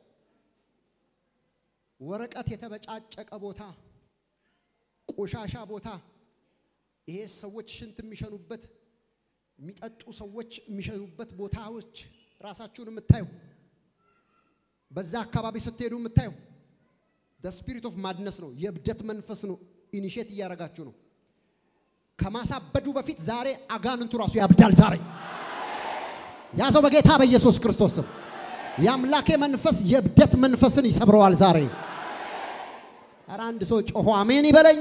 ወረቀት የተበጫጨቀ ቦታ፣ ቆሻሻ ቦታ ይሄ ሰዎች ሽንት የሚሸኑበት የሚጠጡ ሰዎች የሚሸኑበት ቦታዎች ራሳችሁን የምታዩ በዛ አካባቢ ስትሄዱ የምታዩ ስፒሪት ኦፍ ማድነስ ነው። የእብደት መንፈስ ነው። ኢኒሼት እያደረጋችሁ ነው። ከማሳበዱ በፊት ዛሬ አጋንንቱ ራሱ ያብዳል። ዛሬ ያዘው በጌታ በኢየሱስ ክርስቶስ ስም። የአምላኬ መንፈስ የእብደት መንፈስን ይሰብረዋል ዛሬ። ኧረ አንድ ሰው ጮሆ አሜን ይበለኛ።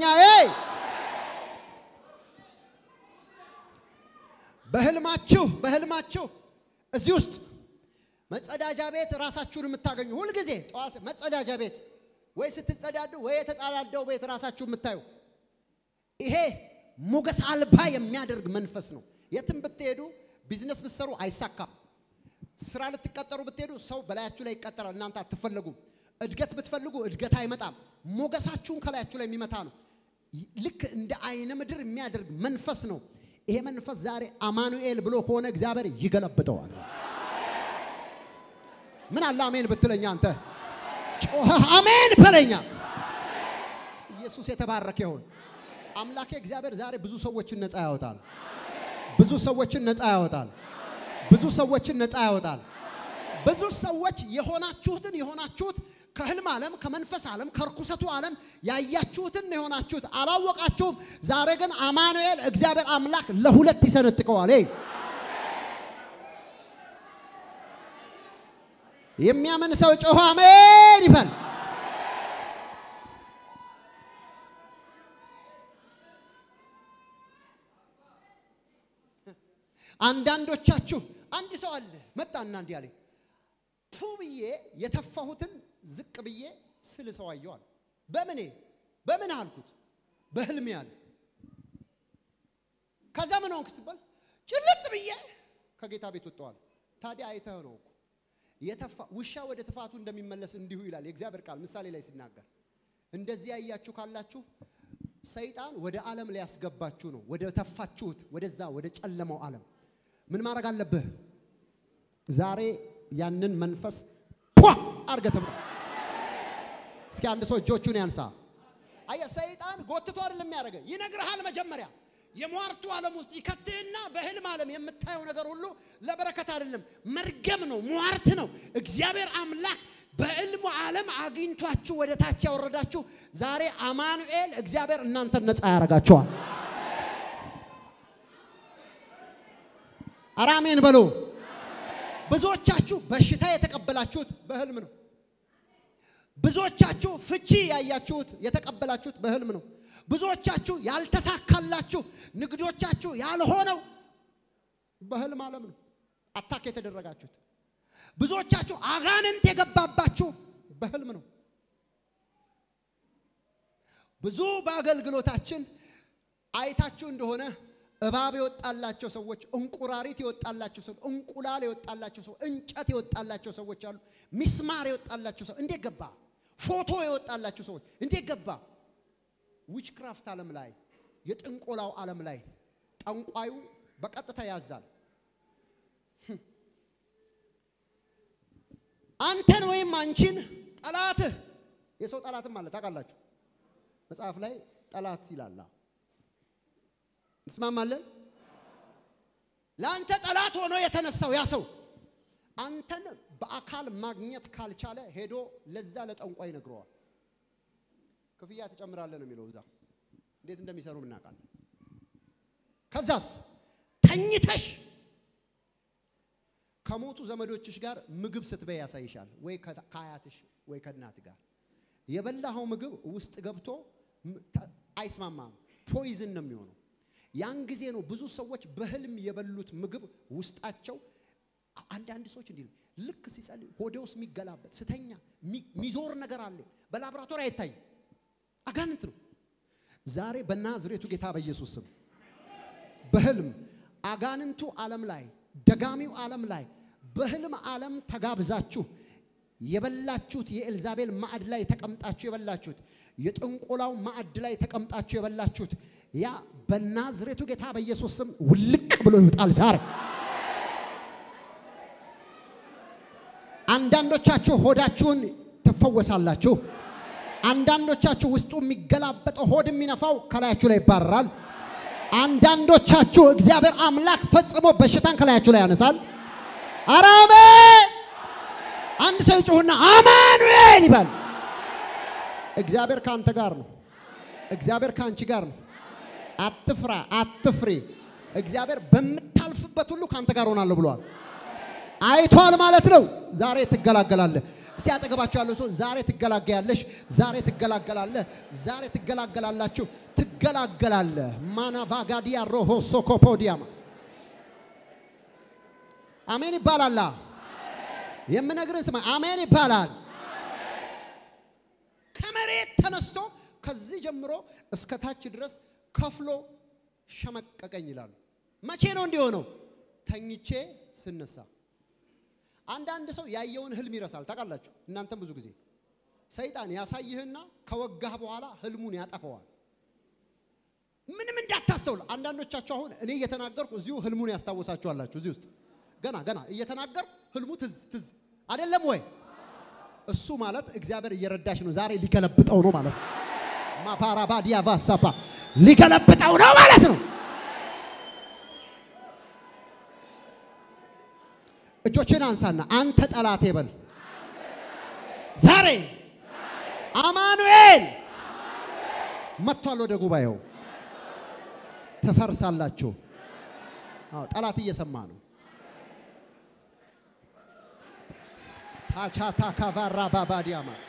በህልማችሁ በህልማችሁ እዚህ ውስጥ መጸዳጃ ቤት ራሳችሁን የምታገኙ ሁልጊዜ ጠዋት መጸዳጃ ቤት ወይ ስትጸዳዱ ወይ የተጸዳዳው ቤት ራሳችሁ የምታዩ ይሄ ሞገስ አልባ የሚያደርግ መንፈስ ነው። የትም ብትሄዱ ቢዝነስ ብትሰሩ አይሳካም። ስራ ልትቀጠሩ ብትሄዱ ሰው በላያችሁ ላይ ይቀጠራል፣ እናንተ አትፈለጉም። እድገት ብትፈልጉ እድገት አይመጣም። ሞገሳችሁን ከላያችሁ ላይ የሚመታ ነው። ልክ እንደ አይነ ምድር የሚያደርግ መንፈስ ነው። ይሄ መንፈስ ዛሬ አማኑኤል ብሎ ከሆነ እግዚአብሔር ይገለብጠዋል። ምን አለ አሜን ብትለኛ አንተ ጮኸህ አሜን በለኛ። ኢየሱስ የተባረከ ይሁን። አምላኬ እግዚአብሔር ዛሬ ብዙ ሰዎችን ነፃ ያወጣል። ብዙ ሰዎችን ነፃ ያወጣል። ብዙ ሰዎችን ነፃ ያወጣል። ብዙ ሰዎች የሆናችሁትን የሆናችሁት ከህልም ዓለም ከመንፈስ ዓለም ከርኩሰቱ ዓለም ያያችሁትን ነው የሆናችሁት፣ አላወቃችሁም። ዛሬ ግን አማኑኤል እግዚአብሔር አምላክ ለሁለት ይሰነጥቀዋል። ይሄ የሚያምን ሰው ጮሆ አሜን ይበል። አንዳንዶቻችሁ አንድ ሰው አለ መጣና እንዲህ አለኝ ቱ ብዬ የተፋሁትን ዝቅ ብዬ ስል ሰው አየዋል። በምኔ በምን አልኩት? በህልሜ አለ። ከዛ ምን ሆንክ ሲባል ጭልጥ ብዬ ከጌታ ቤት ወጥተዋል። ታዲያ አይተህ ነው እኮ የተፋ ውሻ ወደ ትፋቱ እንደሚመለስ እንዲሁ ይላል የእግዚአብሔር ቃል ምሳሌ ላይ ሲናገር። እንደዚህ ያያችሁ ካላችሁ ሰይጣን ወደ ዓለም ሊያስገባችሁ ነው። ወደ ተፋችሁት ወደዛ ወደ ጨለማው ዓለም ምን ማድረግ አለብህ? ዛሬ ያንን መንፈስ ፖ አድርገህ ተብጣ። እስኪ አንድ ሰው እጆቹን ያንሳ። አየህ ሰይጣን ጎትቶ አይደለም የሚያደርገህ፣ ይነግርሃል። መጀመሪያ የሟርቱ ዓለም ውስጥ ይከትህና በህልም ዓለም የምታየው ነገር ሁሉ ለበረከት አይደለም፣ መርገም ነው፣ ሟርት ነው። እግዚአብሔር አምላክ በህልሙ ዓለም አግኝቷችሁ ወደ ታች ያወረዳችሁ ዛሬ አማኑኤል እግዚአብሔር እናንተን ነፃ ያደርጋችኋል። አራሜን በሉ። ብዙዎቻችሁ በሽታ የተቀበላችሁት በህልም ነው። ብዙዎቻችሁ ፍቺ ያያችሁት የተቀበላችሁት በህልም ነው። ብዙዎቻችሁ ያልተሳካላችሁ ንግዶቻችሁ ያልሆነው በህልም ዓለም ነው አታክ የተደረጋችሁት። ብዙዎቻችሁ አጋንንት የገባባችሁ በህልም ነው። ብዙ በአገልግሎታችን አይታችሁ እንደሆነ እባብ የወጣላቸው ሰዎች፣ እንቁራሪት የወጣላቸው ሰዎች፣ እንቁላል የወጣላቸው ሰዎች፣ እንጨት የወጣላቸው ሰዎች አሉ። ሚስማር የወጣላቸው ሰዎች እንዴት ገባ? ፎቶ የወጣላቸው ሰዎች እንዴት ገባ? ዊችክራፍት ዓለም ላይ የጥንቆላው ዓለም ላይ ጠንቋዩ በቀጥታ ያዛል። አንተን ወይም አንቺን ጠላትህ የሰው ጠላትም አለ ታውቃላችሁ። መጽሐፍ ላይ ጠላት ይላል። እንስማማለን። ለአንተ ጠላት ሆኖ የተነሳው ያ ሰው አንተን በአካል ማግኘት ካልቻለ ሄዶ ለዛ ለጠንቋይ ይነግረዋል። ክፍያ ትጨምራለህ ነው የሚለው። እዛ እንዴት እንደሚሰሩ እናውቃለን። ከዛስ ተኝተሽ ከሞቱ ዘመዶችሽ ጋር ምግብ ስትበይ ያሳይሻል። ወይ ከአያትሽ ወይ ከእናት ጋር የበላኸው ምግብ ውስጥ ገብቶ አይስማማም፣ ፖይዝን ነው የሚሆነው። ያን ጊዜ ነው ብዙ ሰዎች በህልም የበሉት ምግብ ውስጣቸው አንዳንድ ሰዎች እንዲህ ልክ ሲጸልይ ሆዴ ውስጥ የሚገላበጥ ስተኛ ሚዞር ነገር አለ። በላቦራቶሪ አይታይም፣ አጋንንት ነው። ዛሬ በናዝሬቱ ጌታ በኢየሱስ ስም በህልም አጋንንቱ ዓለም ላይ ደጋሚው ዓለም ላይ በህልም ዓለም ተጋብዛችሁ የበላችሁት የኤልዛቤል ማዕድ ላይ ተቀምጣችሁ የበላችሁት የጥንቆላው ማዕድ ላይ ተቀምጣችሁ የበላችሁት ያ በናዝሬቱ ጌታ በኢየሱስ ስም ውልቅ ብሎ ይውጣል ዛሬ። አንዳንዶቻችሁ ሆዳችሁን ትፈወሳላችሁ። አንዳንዶቻችሁ ውስጡ የሚገላበጠው ሆድ የሚነፋው ከላያችሁ ላይ ይባረራል። አንዳንዶቻችሁ እግዚአብሔር አምላክ ፈጽሞ በሽታን ከላያችሁ ላይ ያነሳል። አራሜ አንድ ሰው ይጮህና አማኑኤል ይባል። እግዚአብሔር ከአንተ ጋር ነው። እግዚአብሔር ከአንቺ ጋር ነው። አትፍራ፣ አትፍሪ። እግዚአብሔር በምታልፍበት ሁሉ ከአንተ ጋር ሆናለሁ ብሏል። አይቷል ማለት ነው። ዛሬ ትገላገላለህ። እስቲ አጠገባቸው ያለው ሰው ዛሬ ትገላገያለሽ፣ ዛሬ ትገላገላለህ፣ ዛሬ ትገላገላላችሁ፣ ትገላገላለህ። ማናቫጋዲያ ሮሆ ሶኮፖዲያማ አሜን ይባላል። የምነግርን ስማ፣ አሜን ይባላል። ከመሬት ተነስቶ ከዚህ ጀምሮ እስከ ታች ድረስ ከፍሎ ሸመቀቀኝ ይላሉ። መቼ ነው እንዲሆነው? ተኝቼ ስነሳ። አንዳንድ ሰው ያየውን ህልም ይረሳል። ታውቃላችሁ፣ እናንተም ብዙ ጊዜ ሰይጣን ያሳይህና ከወጋህ በኋላ ህልሙን ያጠፈዋል። ምንም እንዳታስተውል። አንዳንዶቻችሁ አሁን እኔ እየተናገርኩ እዚሁ ህልሙን ያስታወሳችኋላችሁ። እዚህ ውስጥ ገና ገና እየተናገርኩ ህልሙ ትዝ ትዝ አይደለም ወይ? እሱ ማለት እግዚአብሔር እየረዳሽ ነው። ዛሬ ሊገለብጠው ነው ማለት ነው። ማፓራባዲያ ቫሳፓ ሊገለብጠው ነው ማለት ነው። እጆችን አንሳና አንተ ጠላቴ በል ዛሬ አማኑኤል መጥቷል ወደ ጉባኤው። ትፈርሳላችሁ። አዎ ጠላት እየሰማ ነው። ታቻታ ካቫራ ባባዲያማስ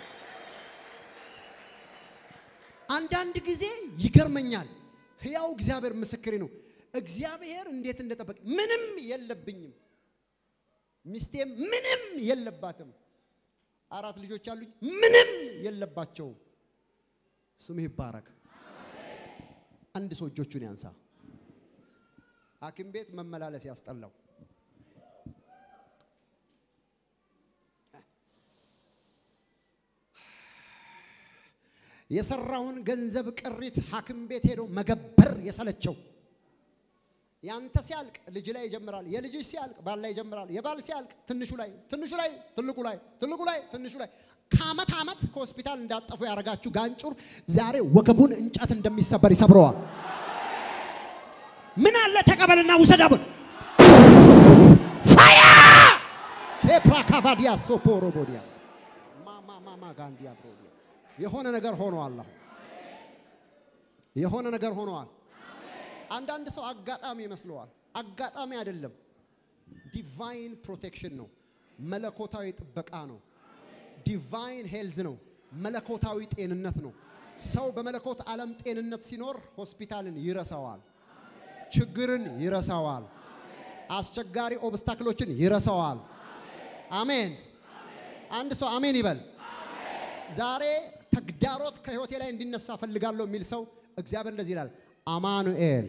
አንዳንድ ጊዜ ይገርመኛል። ሕያው እግዚአብሔር ምስክሬ ነው። እግዚአብሔር እንዴት እንደጠበቅ ምንም የለብኝም፣ ሚስቴም ምንም የለባትም፣ አራት ልጆች አሉኝ፣ ምንም የለባቸውም። ስምህ ይባረክ። አንድ ሰው እጆቹን ያንሳ። ሐኪም ቤት መመላለስ ያስጠላው የሰራውን ገንዘብ ቅሪት ሐኪም ቤት ሄዶ መገበር የሰለቸው ያንተ ሲያልቅ ልጅ ላይ ይጀምራል። የልጅ ሲያልቅ ባል ላይ ይጀምራል። የባል ሲያልቅ ትንሹ ላይ ትንሹ ላይ ትልቁ ላይ ትልቁ ላይ ትንሹ ላይ ከአመት አመት ከሆስፒታል እንዳጠፉ ያደረጋችሁ ጋንጩር ዛሬ ወገቡን እንጨት እንደሚሰበር ይሰብረዋል። ምን አለ ተቀበልና ውሰዳቡን ፋያ ኬፕራካቫዲያ ሶፖሮቦዲያ ማማ ማማ ጋንዲያ ብሮዲያ የሆነ ነገር ሆነዋል። አሁን የሆነ ነገር ሆነዋል። አንዳንድ ሰው አጋጣሚ ይመስለዋል። አጋጣሚ አይደለም። ዲቫይን ፕሮቴክሽን ነው። መለኮታዊ ጥበቃ ነው። ዲቫይን ሄልዝ ነው። መለኮታዊ ጤንነት ነው። ሰው በመለኮት ዓለም ጤንነት ሲኖር ሆስፒታልን ይረሳዋል፣ ችግርን ይረሳዋል፣ አስቸጋሪ ኦብስታክሎችን ይረሳዋል። አሜን። አንድ ሰው አሜን ይበል። ዛሬ ተግዳሮት ከህይወቴ ላይ እንዲነሳ ፈልጋለሁ የሚል ሰው እግዚአብሔር እንደዚህ ይላል፣ አማኑኤል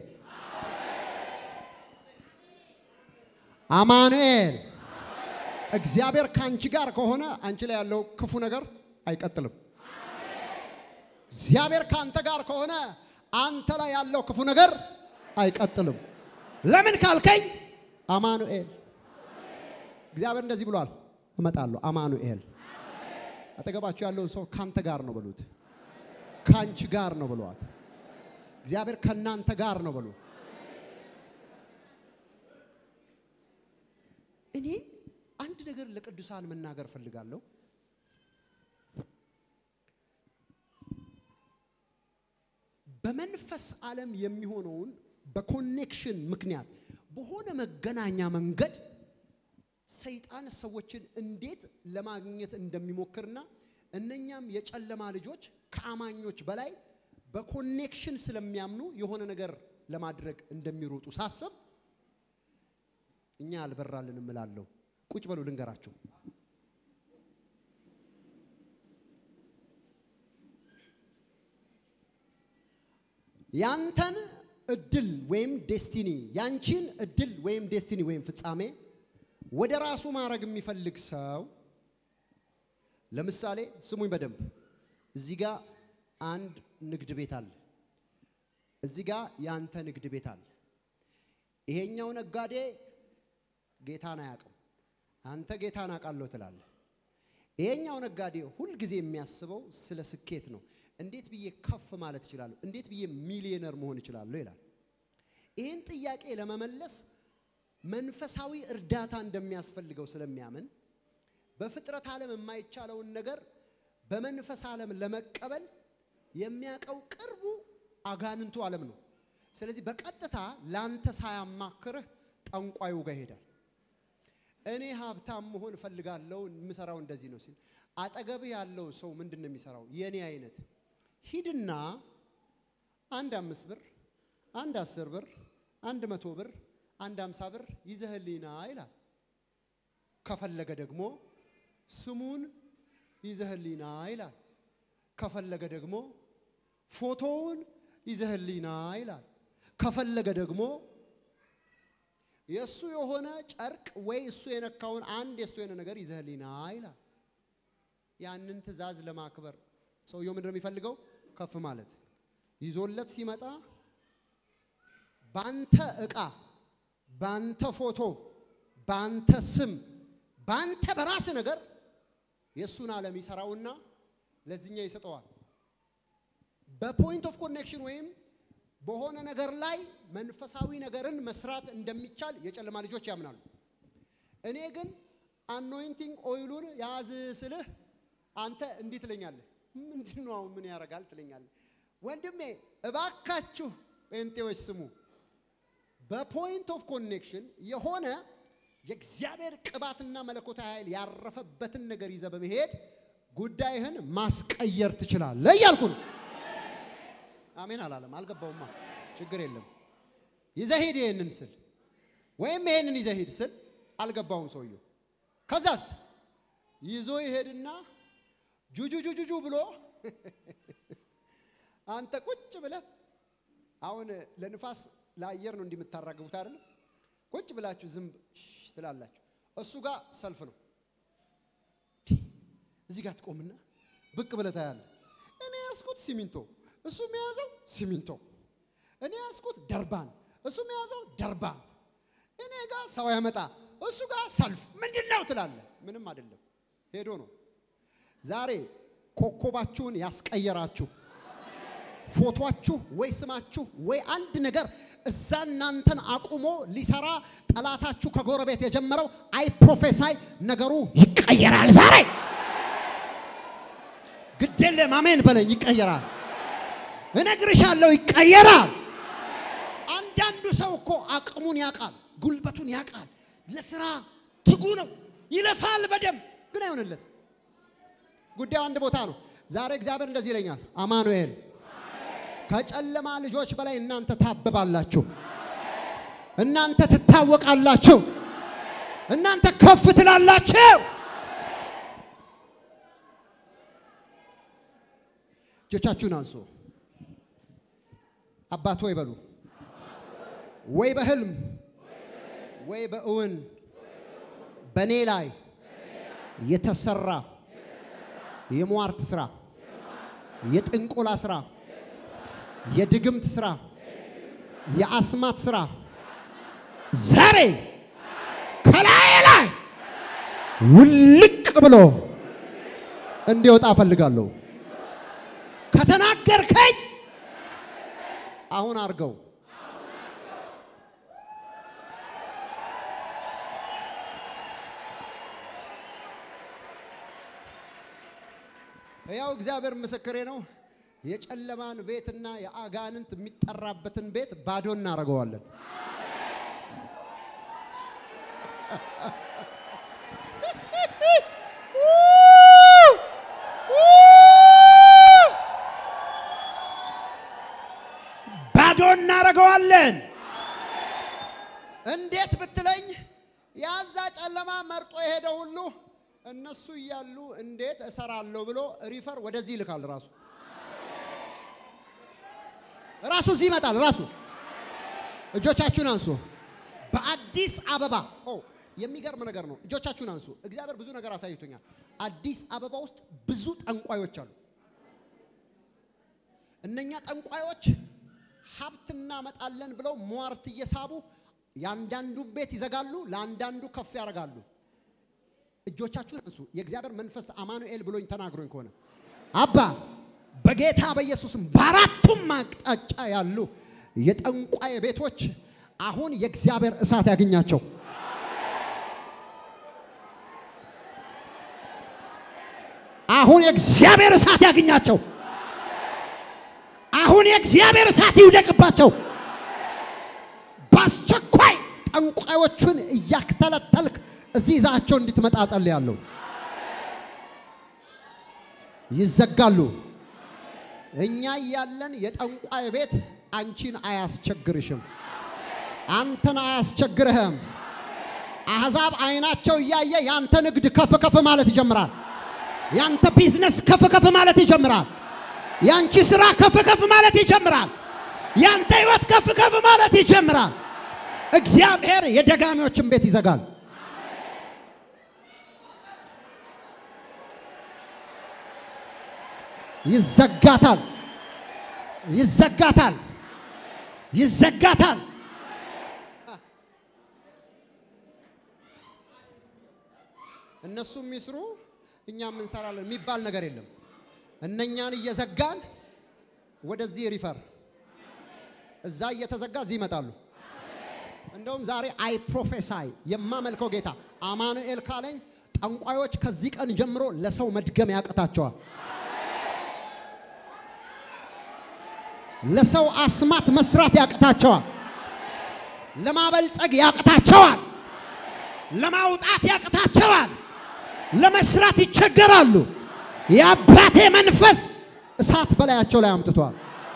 አማኑኤል እግዚአብሔር ከአንቺ ጋር ከሆነ አንቺ ላይ ያለው ክፉ ነገር አይቀጥልም። እግዚአብሔር ከአንተ ጋር ከሆነ አንተ ላይ ያለው ክፉ ነገር አይቀጥልም። ለምን ካልከኝ አማኑኤል እግዚአብሔር እንደዚህ ብሏል፣ እመጣለሁ። አማኑኤል አጠገባችሁ ያለውን ሰው ካንተ ጋር ነው በሉት፣ ካንቺ ጋር ነው በሏት። እግዚአብሔር ከናንተ ጋር ነው በሉ። እኔ አንድ ነገር ለቅዱሳን መናገር ፈልጋለሁ። በመንፈስ ዓለም የሚሆነውን በኮኔክሽን ምክንያት በሆነ መገናኛ መንገድ ሰይጣን ሰዎችን እንዴት ለማግኘት እንደሚሞክርና እነኛም የጨለማ ልጆች ከአማኞች በላይ በኮኔክሽን ስለሚያምኑ የሆነ ነገር ለማድረግ እንደሚሮጡ ሳስብ እኛ አልበራልንም እላለሁ። ቁጭ በሉ ልንገራችሁ። ያንተን እድል ወይም ዴስቲኒ ያንቺን እድል ወይም ዴስቲኒ ወይም ፍጻሜ ወደ ራሱ ማድረግ የሚፈልግ ሰው ለምሳሌ ስሙኝ በደንብ እዚህ ጋር አንድ ንግድ ቤት አለ። እዚህ ጋር ያንተ ንግድ ቤት አለ። ይሄኛው ነጋዴ ጌታን አያውቅም። አንተ ጌታን አውቃለሁ ትላለህ። ይሄኛው ነጋዴ ሁልጊዜ የሚያስበው ስለ ስኬት ነው። እንዴት ብዬ ከፍ ማለት እችላለሁ? እንዴት ብዬ ሚሊዮነር መሆን እችላለሁ? ይላል። ይህን ጥያቄ ለመመለስ መንፈሳዊ እርዳታ እንደሚያስፈልገው ስለሚያምን በፍጥረት ዓለም የማይቻለውን ነገር በመንፈስ ዓለም ለመቀበል የሚያውቀው ቅርቡ አጋንንቱ ዓለም ነው። ስለዚህ በቀጥታ ላንተ ሳያማክርህ ጠንቋዩ ጋር ይሄዳል። እኔ ሀብታም መሆን እፈልጋለሁ፣ የምሰራው እንደዚህ ነው ሲል አጠገብህ ያለው ሰው ምንድን ነው የሚሰራው? የኔ አይነት ሂድና አንድ አምስት ብር፣ አንድ አስር ብር፣ አንድ መቶ ብር፣ አንድ አምሳ ብር ይዘህልኝና ይላል። ከፈለገ ደግሞ ስሙን ይዘህልኝና ይላል። ከፈለገ ደግሞ ፎቶውን ይዘህልኝና ይላል። ከፈለገ ደግሞ የእሱ የሆነ ጨርቅ ወይ እሱ የነካውን አንድ የእሱ የሆነ ነገር ይዘህልኝና ይላል። ያንን ትዕዛዝ ለማክበር ሰውየው ምንድን ነው የሚፈልገው? ከፍ ማለት። ይዞለት ሲመጣ ባንተ ዕቃ፣ ባንተ ፎቶ፣ ባንተ ስም፣ ባንተ በራስ ነገር የእሱን ዓለም ይሰራውና ለዚህኛው ይሰጠዋል። በፖይንት ኦፍ ኮኔክሽን ወይም በሆነ ነገር ላይ መንፈሳዊ ነገርን መስራት እንደሚቻል የጨለማ ልጆች ያምናሉ። እኔ ግን አኖይንቲንግ ኦይሉን ያዝ ስልህ አንተ እንዲህ ትለኛለህ። ምንድን ነው አሁን ምን ያደርጋል ትለኛለህ። ወንድሜ እባካችሁ ጴንጤዎች ስሙ። በፖይንት ኦፍ ኮኔክሽን የሆነ የእግዚአብሔር ቅባትና መለኮታዊ ኃይል ያረፈበትን ነገር ይዘህ በመሄድ ጉዳይህን ማስቀየር ትችላለህ እያልኩ ነው። አሜን አላለም። አልገባውማ። ችግር የለም። ይዘህ ሂድ ይሄንን ስል ወይም ይሄንን ይዘህ ሂድ ስል አልገባውም ሰውየው። ከዛስ ይዞ ይሄድና ጁጁ ጁጁ ብሎ አንተ ቁጭ ብለህ አሁን ለንፋስ ለአየር ነው እንዲህ የምታራግቡት አይደለም? ቁጭ ብላችሁ ዝም ትላላችሁ። እሱ ጋር ሰልፍ ነው። እዚህ ጋር ትቆምና ብቅ ብለህ ታያለህ። እኔ ያዝኩት ሲሚንቶ፣ እሱ የያዘው ሲሚንቶ። እኔ ያዝኩት ደርባን፣ እሱ የያዘው ደርባን። እኔ ጋር ሰው ያመጣ፣ እሱ ጋር ሰልፍ። ምንድን ነው ትላለህ? ምንም አይደለም፣ ሄዶ ነው። ዛሬ ኮከባችሁን ያስቀየራችሁ ፎቶአችሁ ወይ ስማችሁ ወይ አንድ ነገር እዛ እናንተን አቁሞ ሊሰራ ጠላታችሁ ከጎረቤት የጀመረው አይ ፕሮፌሳይ ነገሩ ይቀየራል። ዛሬ ግዴለም አሜን በለኝ። ይቀየራል፣ እነግርሻለሁ፣ ይቀየራል። አንዳንዱ ሰው እኮ አቅሙን ያውቃል፣ ጉልበቱን ያውቃል፣ ለስራ ትጉ ነው፣ ይለፋል በደንብ ግን አይሆንለት። ጉዳዩ አንድ ቦታ ነው። ዛሬ እግዚአብሔር እንደዚህ ይለኛል፣ አማኑኤል ከጨለማ ልጆች በላይ እናንተ ታብባላችሁ። እናንተ ትታወቃላችሁ። እናንተ ከፍ ትላላችሁ። እጆቻችሁን አንሱ። አባት ወይ በሉ። ወይ በህልም ወይ በእውን በእኔ ላይ የተሰራ የሟርት ስራ፣ የጥንቆላ ስራ የድግምት ስራ፣ የአስማት ስራ ዛሬ ከላይ ላይ ውልቅ ብሎ እንዲወጣ እፈልጋለሁ። ከተናገርከኝ አሁን አድርገው። ያው እግዚአብሔር ምስክሬ ነው። የጨለማን ቤትና የአጋንንት የሚጠራበትን ቤት ባዶ እናደርገዋለን። ባዶ እናደርገዋለን። እንዴት ብትለኝ ያዛ ጨለማ መርጦ የሄደ ሁሉ እነሱ እያሉ እንዴት እሰራለሁ ብሎ ሪፈር ወደዚህ ይልካል ራሱ ራሱ እዚህ ይመጣል። ራሱ እጆቻችሁን አንሱ። በአዲስ አበባ ኦ የሚገርም ነገር ነው። እጆቻችሁን አንሱ። እግዚአብሔር ብዙ ነገር አሳይቶኛል። አዲስ አበባ ውስጥ ብዙ ጠንቋዮች አሉ። እነኛ ጠንቋዮች ሀብት እናመጣለን ብለው ሟርት እየሳቡ የአንዳንዱ ቤት ይዘጋሉ፣ ለአንዳንዱ ከፍ ያደርጋሉ። እጆቻችሁን አንሱ። የእግዚአብሔር መንፈስ አማኑኤል ብሎኝ ተናግሮኝ ከሆነ አባ በጌታ በኢየሱስም በአራቱም አቅጣጫ ያሉ የጠንቋይ ቤቶች አሁን የእግዚአብሔር እሳት ያገኛቸው። አሁን የእግዚአብሔር እሳት ያገኛቸው። አሁን የእግዚአብሔር እሳት ይውደቅባቸው። በአስቸኳይ ጠንቋዮቹን እያክተለተልክ እዚህ ይዛቸው እንድትመጣ ጸልያለሁ። ይዘጋሉ። እኛ እያለን የጠንቋይ ቤት አንቺን አያስቸግርሽም፣ አንተን አያስቸግርህም። አሕዛብ አይናቸው እያየ ያንተ ንግድ ከፍ ከፍ ማለት ይጀምራል። ያንተ ቢዝነስ ከፍ ከፍ ማለት ይጀምራል። ያንቺ ስራ ከፍ ከፍ ማለት ይጀምራል። ያንተ ህይወት ከፍ ከፍ ማለት ይጀምራል። እግዚአብሔር የደጋሚዎችን ቤት ይዘጋል። ይዘጋታል፣ ይዘጋታል፣ ይዘጋታል። እነሱም ይስሩ እኛም እንሰራለን የሚባል ነገር የለም። እነኛን እየዘጋን ወደዚህ ሪፈር፣ እዛ እየተዘጋ እዚህ ይመጣሉ። እንደውም ዛሬ አይ ፕሮፌሳይ የማመልከው ጌታ አማኑኤል ካለኝ ጠንቋዮች ከዚህ ቀን ጀምሮ ለሰው መድገም ያቅታቸዋል። ለሰው አስማት መስራት ያቅታቸዋል። ለማበልጸግ ያቅታቸዋል። ለማውጣት ያቅታቸዋል። ለመስራት ይቸገራሉ። የአባቴ መንፈስ እሳት በላያቸው ላይ አምጥቷል።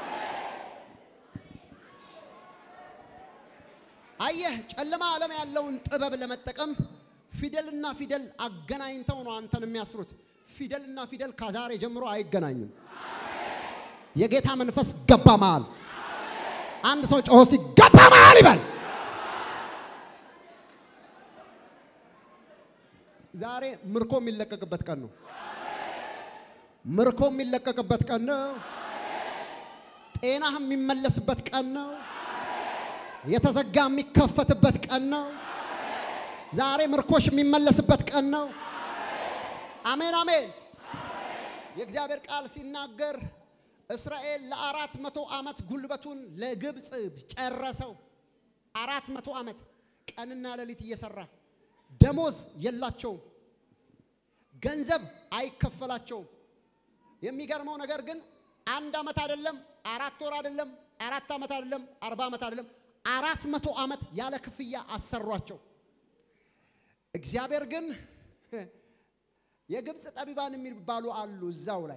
አየህ፣ ጨለማ ዓለም ያለውን ጥበብ ለመጠቀም ፊደልና ፊደል አገናኝተው ነው አንተን የሚያስሩት። ፊደልና ፊደል ከዛሬ ጀምሮ አይገናኙም። የጌታ መንፈስ ገባ መሃል። አንድ ሰው ጮሆ እስቲ ገባ መሃል ይበል። ዛሬ ምርኮ የሚለቀቅበት ቀን ነው። ምርኮ የሚለቀቅበት ቀን ነው። ጤናህ የሚመለስበት ቀን ነው። የተዘጋ የሚከፈትበት ቀን ነው። ዛሬ ምርኮሽ የሚመለስበት ቀን ነው። አሜን አሜን። የእግዚአብሔር ቃል ሲናገር እስራኤል ለአራት መቶ ዓመት ጉልበቱን ለግብፅ ጨረሰው። አራት መቶ ዓመት ቀንና ሌሊት እየሰራ ደሞዝ የላቸውም፣ ገንዘብ አይከፈላቸውም። የሚገርመው ነገር ግን አንድ ዓመት አይደለም፣ አራት ወር አይደለም፣ አራት ዓመት አይደለም፣ አርባ ዓመት አይደለም፣ አራት መቶ ዓመት ያለ ክፍያ አሰሯቸው። እግዚአብሔር ግን የግብፅ ጠቢባን የሚባሉ አሉ እዛው ላይ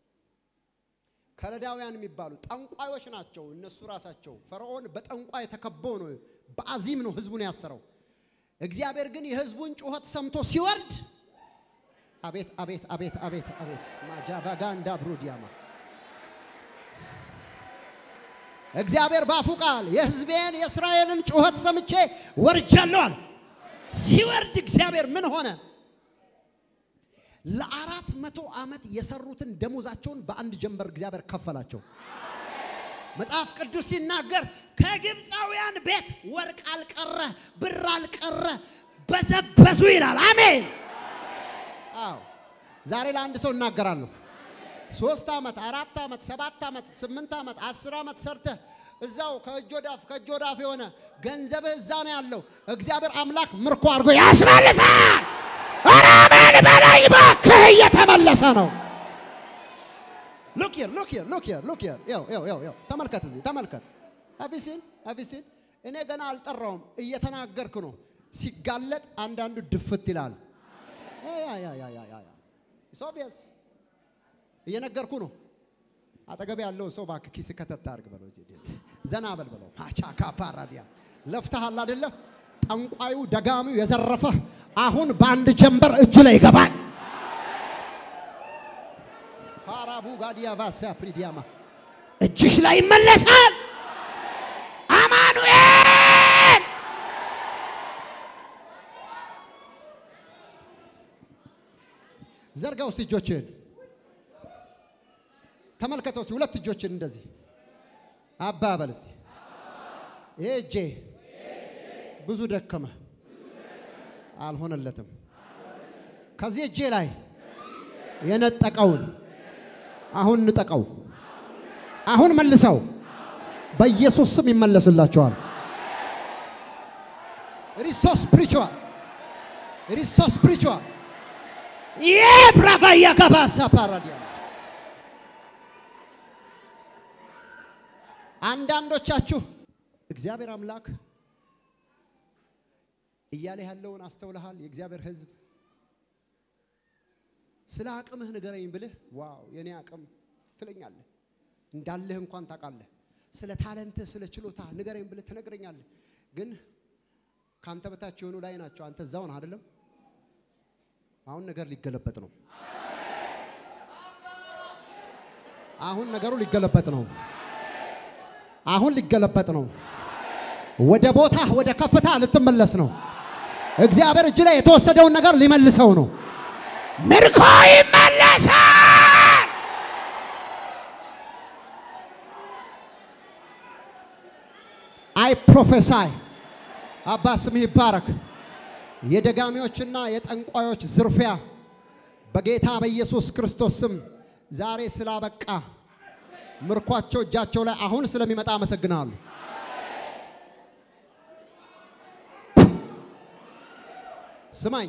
ከለዳውያን የሚባሉ ጠንቋዮች ናቸው። እነሱ ራሳቸው ፈርዖን በጠንቋይ ተከበው ነው፣ በአዚም ነው ህዝቡን ያሰረው። እግዚአብሔር ግን የህዝቡን ጩኸት ሰምቶ ሲወርድ አቤት አቤት አቤት አቤት አቤት ማጃቫጋ እንዳ ብሩዲያማ እግዚአብሔር ባፉ ቃል የህዝቤን የእስራኤልን ጩኸት ሰምቼ ወርጃለሁ አለ። ሲወርድ እግዚአብሔር ምን ሆነ? ለአራት መቶ ዓመት የሰሩትን ደሞዛቸውን በአንድ ጀንበር እግዚአብሔር ከፈላቸው። መጽሐፍ ቅዱስ ሲናገር ከግብፃውያን ቤት ወርቅ አልቀረ፣ ብር አልቀረ፣ በዘበዙ ይላል። አሜን። አዎ ዛሬ ለአንድ ሰው እናገራለሁ። ሶስት ዓመት፣ አራት ዓመት፣ ሰባት ዓመት፣ ስምንት ዓመት፣ አስር ዓመት ሰርተህ እዛው ከእጅ ወዳፍ ከእጅ ወዳፍ የሆነ ገንዘብህ እዛ ነው ያለው። እግዚአብሔር አምላክ ምርኮ አድርጎ ያስመልሳል። አራመን በላይ እባክህ እየተመለሰ ነው። ሉክ ሂር ሉክ ሂር ሉክ ሂር ሉክ ሂር ያው ያው ያው ያው ተመልከት፣ እዚህ ተመልከት። አቢሲን አቢሲን እኔ ገና አልጠራውም፣ እየተናገርኩ ነው። ሲጋለጥ አንዳንዱ ድፍት ይላል። ያ ያ ያ ያ ያ ያ ሶፊያስ እየነገርኩ ነው። አጠገብ ያለው ሰው እባክህ ኪስ ከተት አድርግ በለው፣ እዚህ ዘና በል በለው። ማቻካ ፓራዲያ ለፍተሃል አይደለ? ጠንቋዩ ደጋሚው የዘረፈህ አሁን በአንድ ጀንበር እጅ ላይ ይገባል። ፓራቡ ጋዲያ ቫሳ ፕሪዲያማ እጅሽ ላይ ይመለሳል። አማኑኤል ዘርጋ ውስጥ እጆችህን ተመልከተው። እስቲ ሁለት እጆችን እንደዚህ አባ በል እስቲ። ይሄ እጄ ብዙ ደከመ፣ አልሆነለትም። ከዚህ እጄ ላይ የነጠቀውን አሁን ንጠቀው፣ አሁን መልሰው። በኢየሱስ ስም ይመለስላቸዋል። ሪሶ ስፕሪቹዋል ሪሶ ስፕሪቹዋል የብራቫያ ከባሳ ፓራዲያ አንዳንዶቻችሁ እግዚአብሔር አምላክ እያለ ያለውን አስተውለሃል። የእግዚአብሔር ሕዝብ ስለ አቅምህ ንገረኝ ብልህ ዋው የኔ አቅም ትለኛለህ። እንዳለህ እንኳን ታውቃለህ። ስለ ታለንትህ ስለ ችሎታ ንገረኝ ብልህ ትነግረኛለህ። ግን ከአንተ በታች የሆኑ ላይ ናቸው። አንተ እዛው ነህ አይደለም? አሁን ነገር ሊገለበጥ ነው። አሁን ነገሩ ሊገለበጥ ነው። አሁን ሊገለበጥ ነው። ወደ ቦታ ወደ ከፍታ ልትመለስ ነው። እግዚአብሔር እጅ ላይ የተወሰደውን ነገር ሊመልሰው ነው። ምርኮ ይመለሳል። አይ ፕሮፌሳይ አባ ስምህ ይባረክ። የደጋሚዎችና የጠንቋዮች ዝርፊያ በጌታ በኢየሱስ ክርስቶስ ስም ዛሬ ስላበቃ ምርኳቸው እጃቸው ላይ አሁን ስለሚመጣ አመሰግናለሁ። ስማኝ፣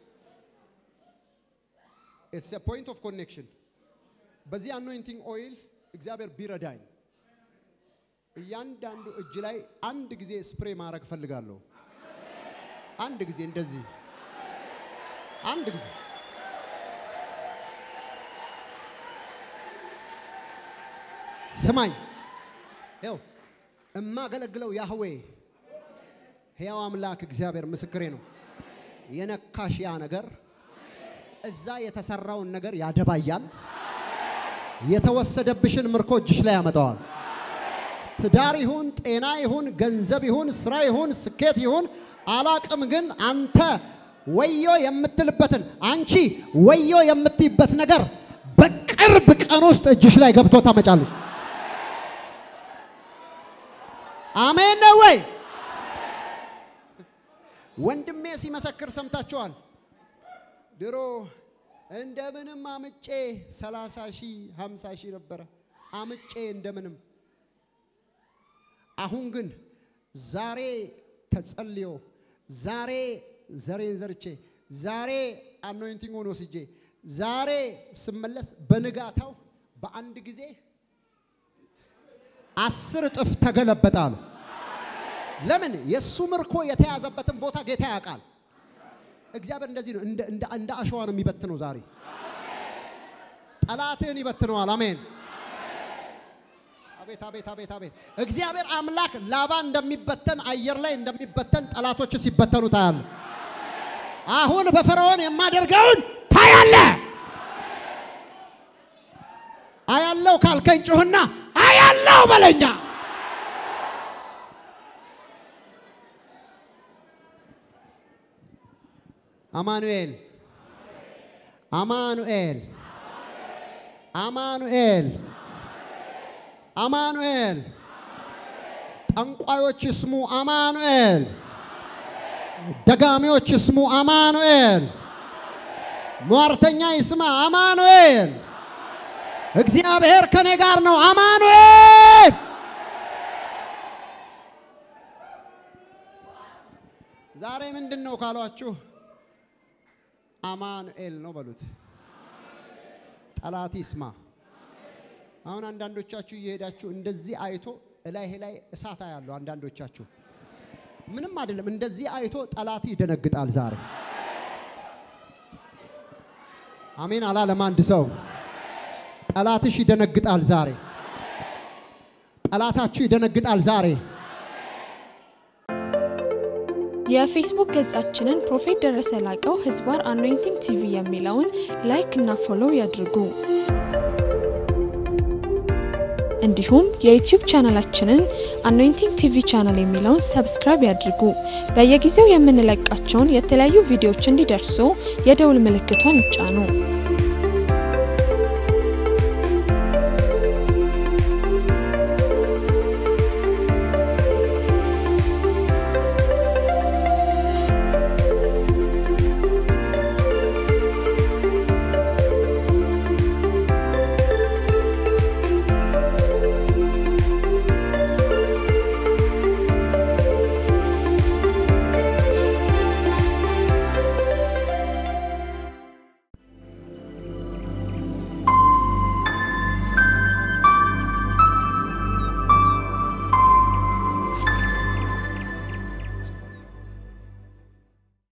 ኢትስ ኤ ፖይንት ኦፍ ኮኔክሽን። በዚህ አኖይንቲንግ ኦይል እግዚአብሔር ቢረዳኝ እያንዳንዱ እጅ ላይ አንድ ጊዜ ስፕሬ ማድረግ እፈልጋለሁ። አንድ ጊዜ እንደዚህ አንድ ጊዜ ስማኝ፣ ይኸው እማገለግለው ያህዌ ሕያው አምላክ እግዚአብሔር ምስክሬ ነው። የነካሽ ያ ነገር እዛ የተሰራውን ነገር ያደባያል። የተወሰደብሽን ምርኮ እጅሽ ላይ ያመጣዋል። ትዳር ይሁን ጤና ይሁን ገንዘብ ይሁን ስራ ይሁን ስኬት ይሁን አላቅም፣ ግን አንተ ወዮ የምትልበትን አንቺ ወዮ የምትይበት ነገር በቅርብ ቀን ውስጥ እጅሽ ላይ ገብቶ ታመጫለሽ። አሜን ነው ወይ? ወንድሜ ሲመሰክር ሰምታችኋል። ድሮ እንደምንም አምጬ 30 ሺህ 50 ሺህ ነበረ አምጬ እንደምንም አሁን ግን ዛሬ ተጸልዮ ዛሬ ዘሬን ዘርቼ ዛሬ አኖይንቲንግ ወስጄ ዛሬ ስመለስ በንጋታው በአንድ ጊዜ አስር እጥፍ ተገለበጣሉ። ለምን? የእሱ ምርኮ የተያዘበትን ቦታ ጌታ ያውቃል። እግዚአብሔር እንደዚህ ነው፣ እንደ አሸዋ ነው የሚበትነው። ዛሬ ጠላትህን ይበትነዋል። አሜን። አቤት አቤት አቤት አቤት! እግዚአብሔር አምላክ ላባ እንደሚበተን አየር ላይ እንደሚበተን ጠላቶች ሲበተኑ ታያለ። አሁን በፈርዖን የማደርገውን ታያለ። አያለው ካልከኝ ጩህና አያለው በለኛ። አማኑኤል አማኑኤል አማኑኤል አማኑኤል ጠንቋዮች ስሙ አማኑኤል፣ ደጋሚዎች ስሙ አማኑኤል፣ ሟርተኛ ይስማ አማኑኤል። እግዚአብሔር ከኔ ጋር ነው አማኑኤል። ዛሬ ምንድን ነው ካሏችሁ አማኑኤል ነው በሉት። ጠላት ይስማ። አሁን አንዳንዶቻችሁ እየሄዳችሁ እንደዚህ አይቶ እላይ ላይ እሳት ያለው አንዳንዶቻችሁ ምንም አይደለም። እንደዚህ አይቶ ጠላት ይደነግጣል። ዛሬ አሜን አላለም አንድ ሰው። ጠላትሽ ይደነግጣል ዛሬ። ጠላታችሁ ይደነግጣል ዛሬ። የፌስቡክ ገጻችንን ፕሮፌት ደረሰ ላቀው ህዝባር አኖይንቲንግ ቲቪ የሚለውን ላይክ እና ፎሎው ያድርጉ። እንዲሁም የዩቲዩብ ቻናላችንን አኖይንቲንግ ቲቪ ቻናል የሚለውን ሰብስክራይብ ያድርጉ። በየጊዜው የምንለቃቸውን የተለያዩ ቪዲዮዎች እንዲደርሱ የደውል ምልክቷን ይጫኑ።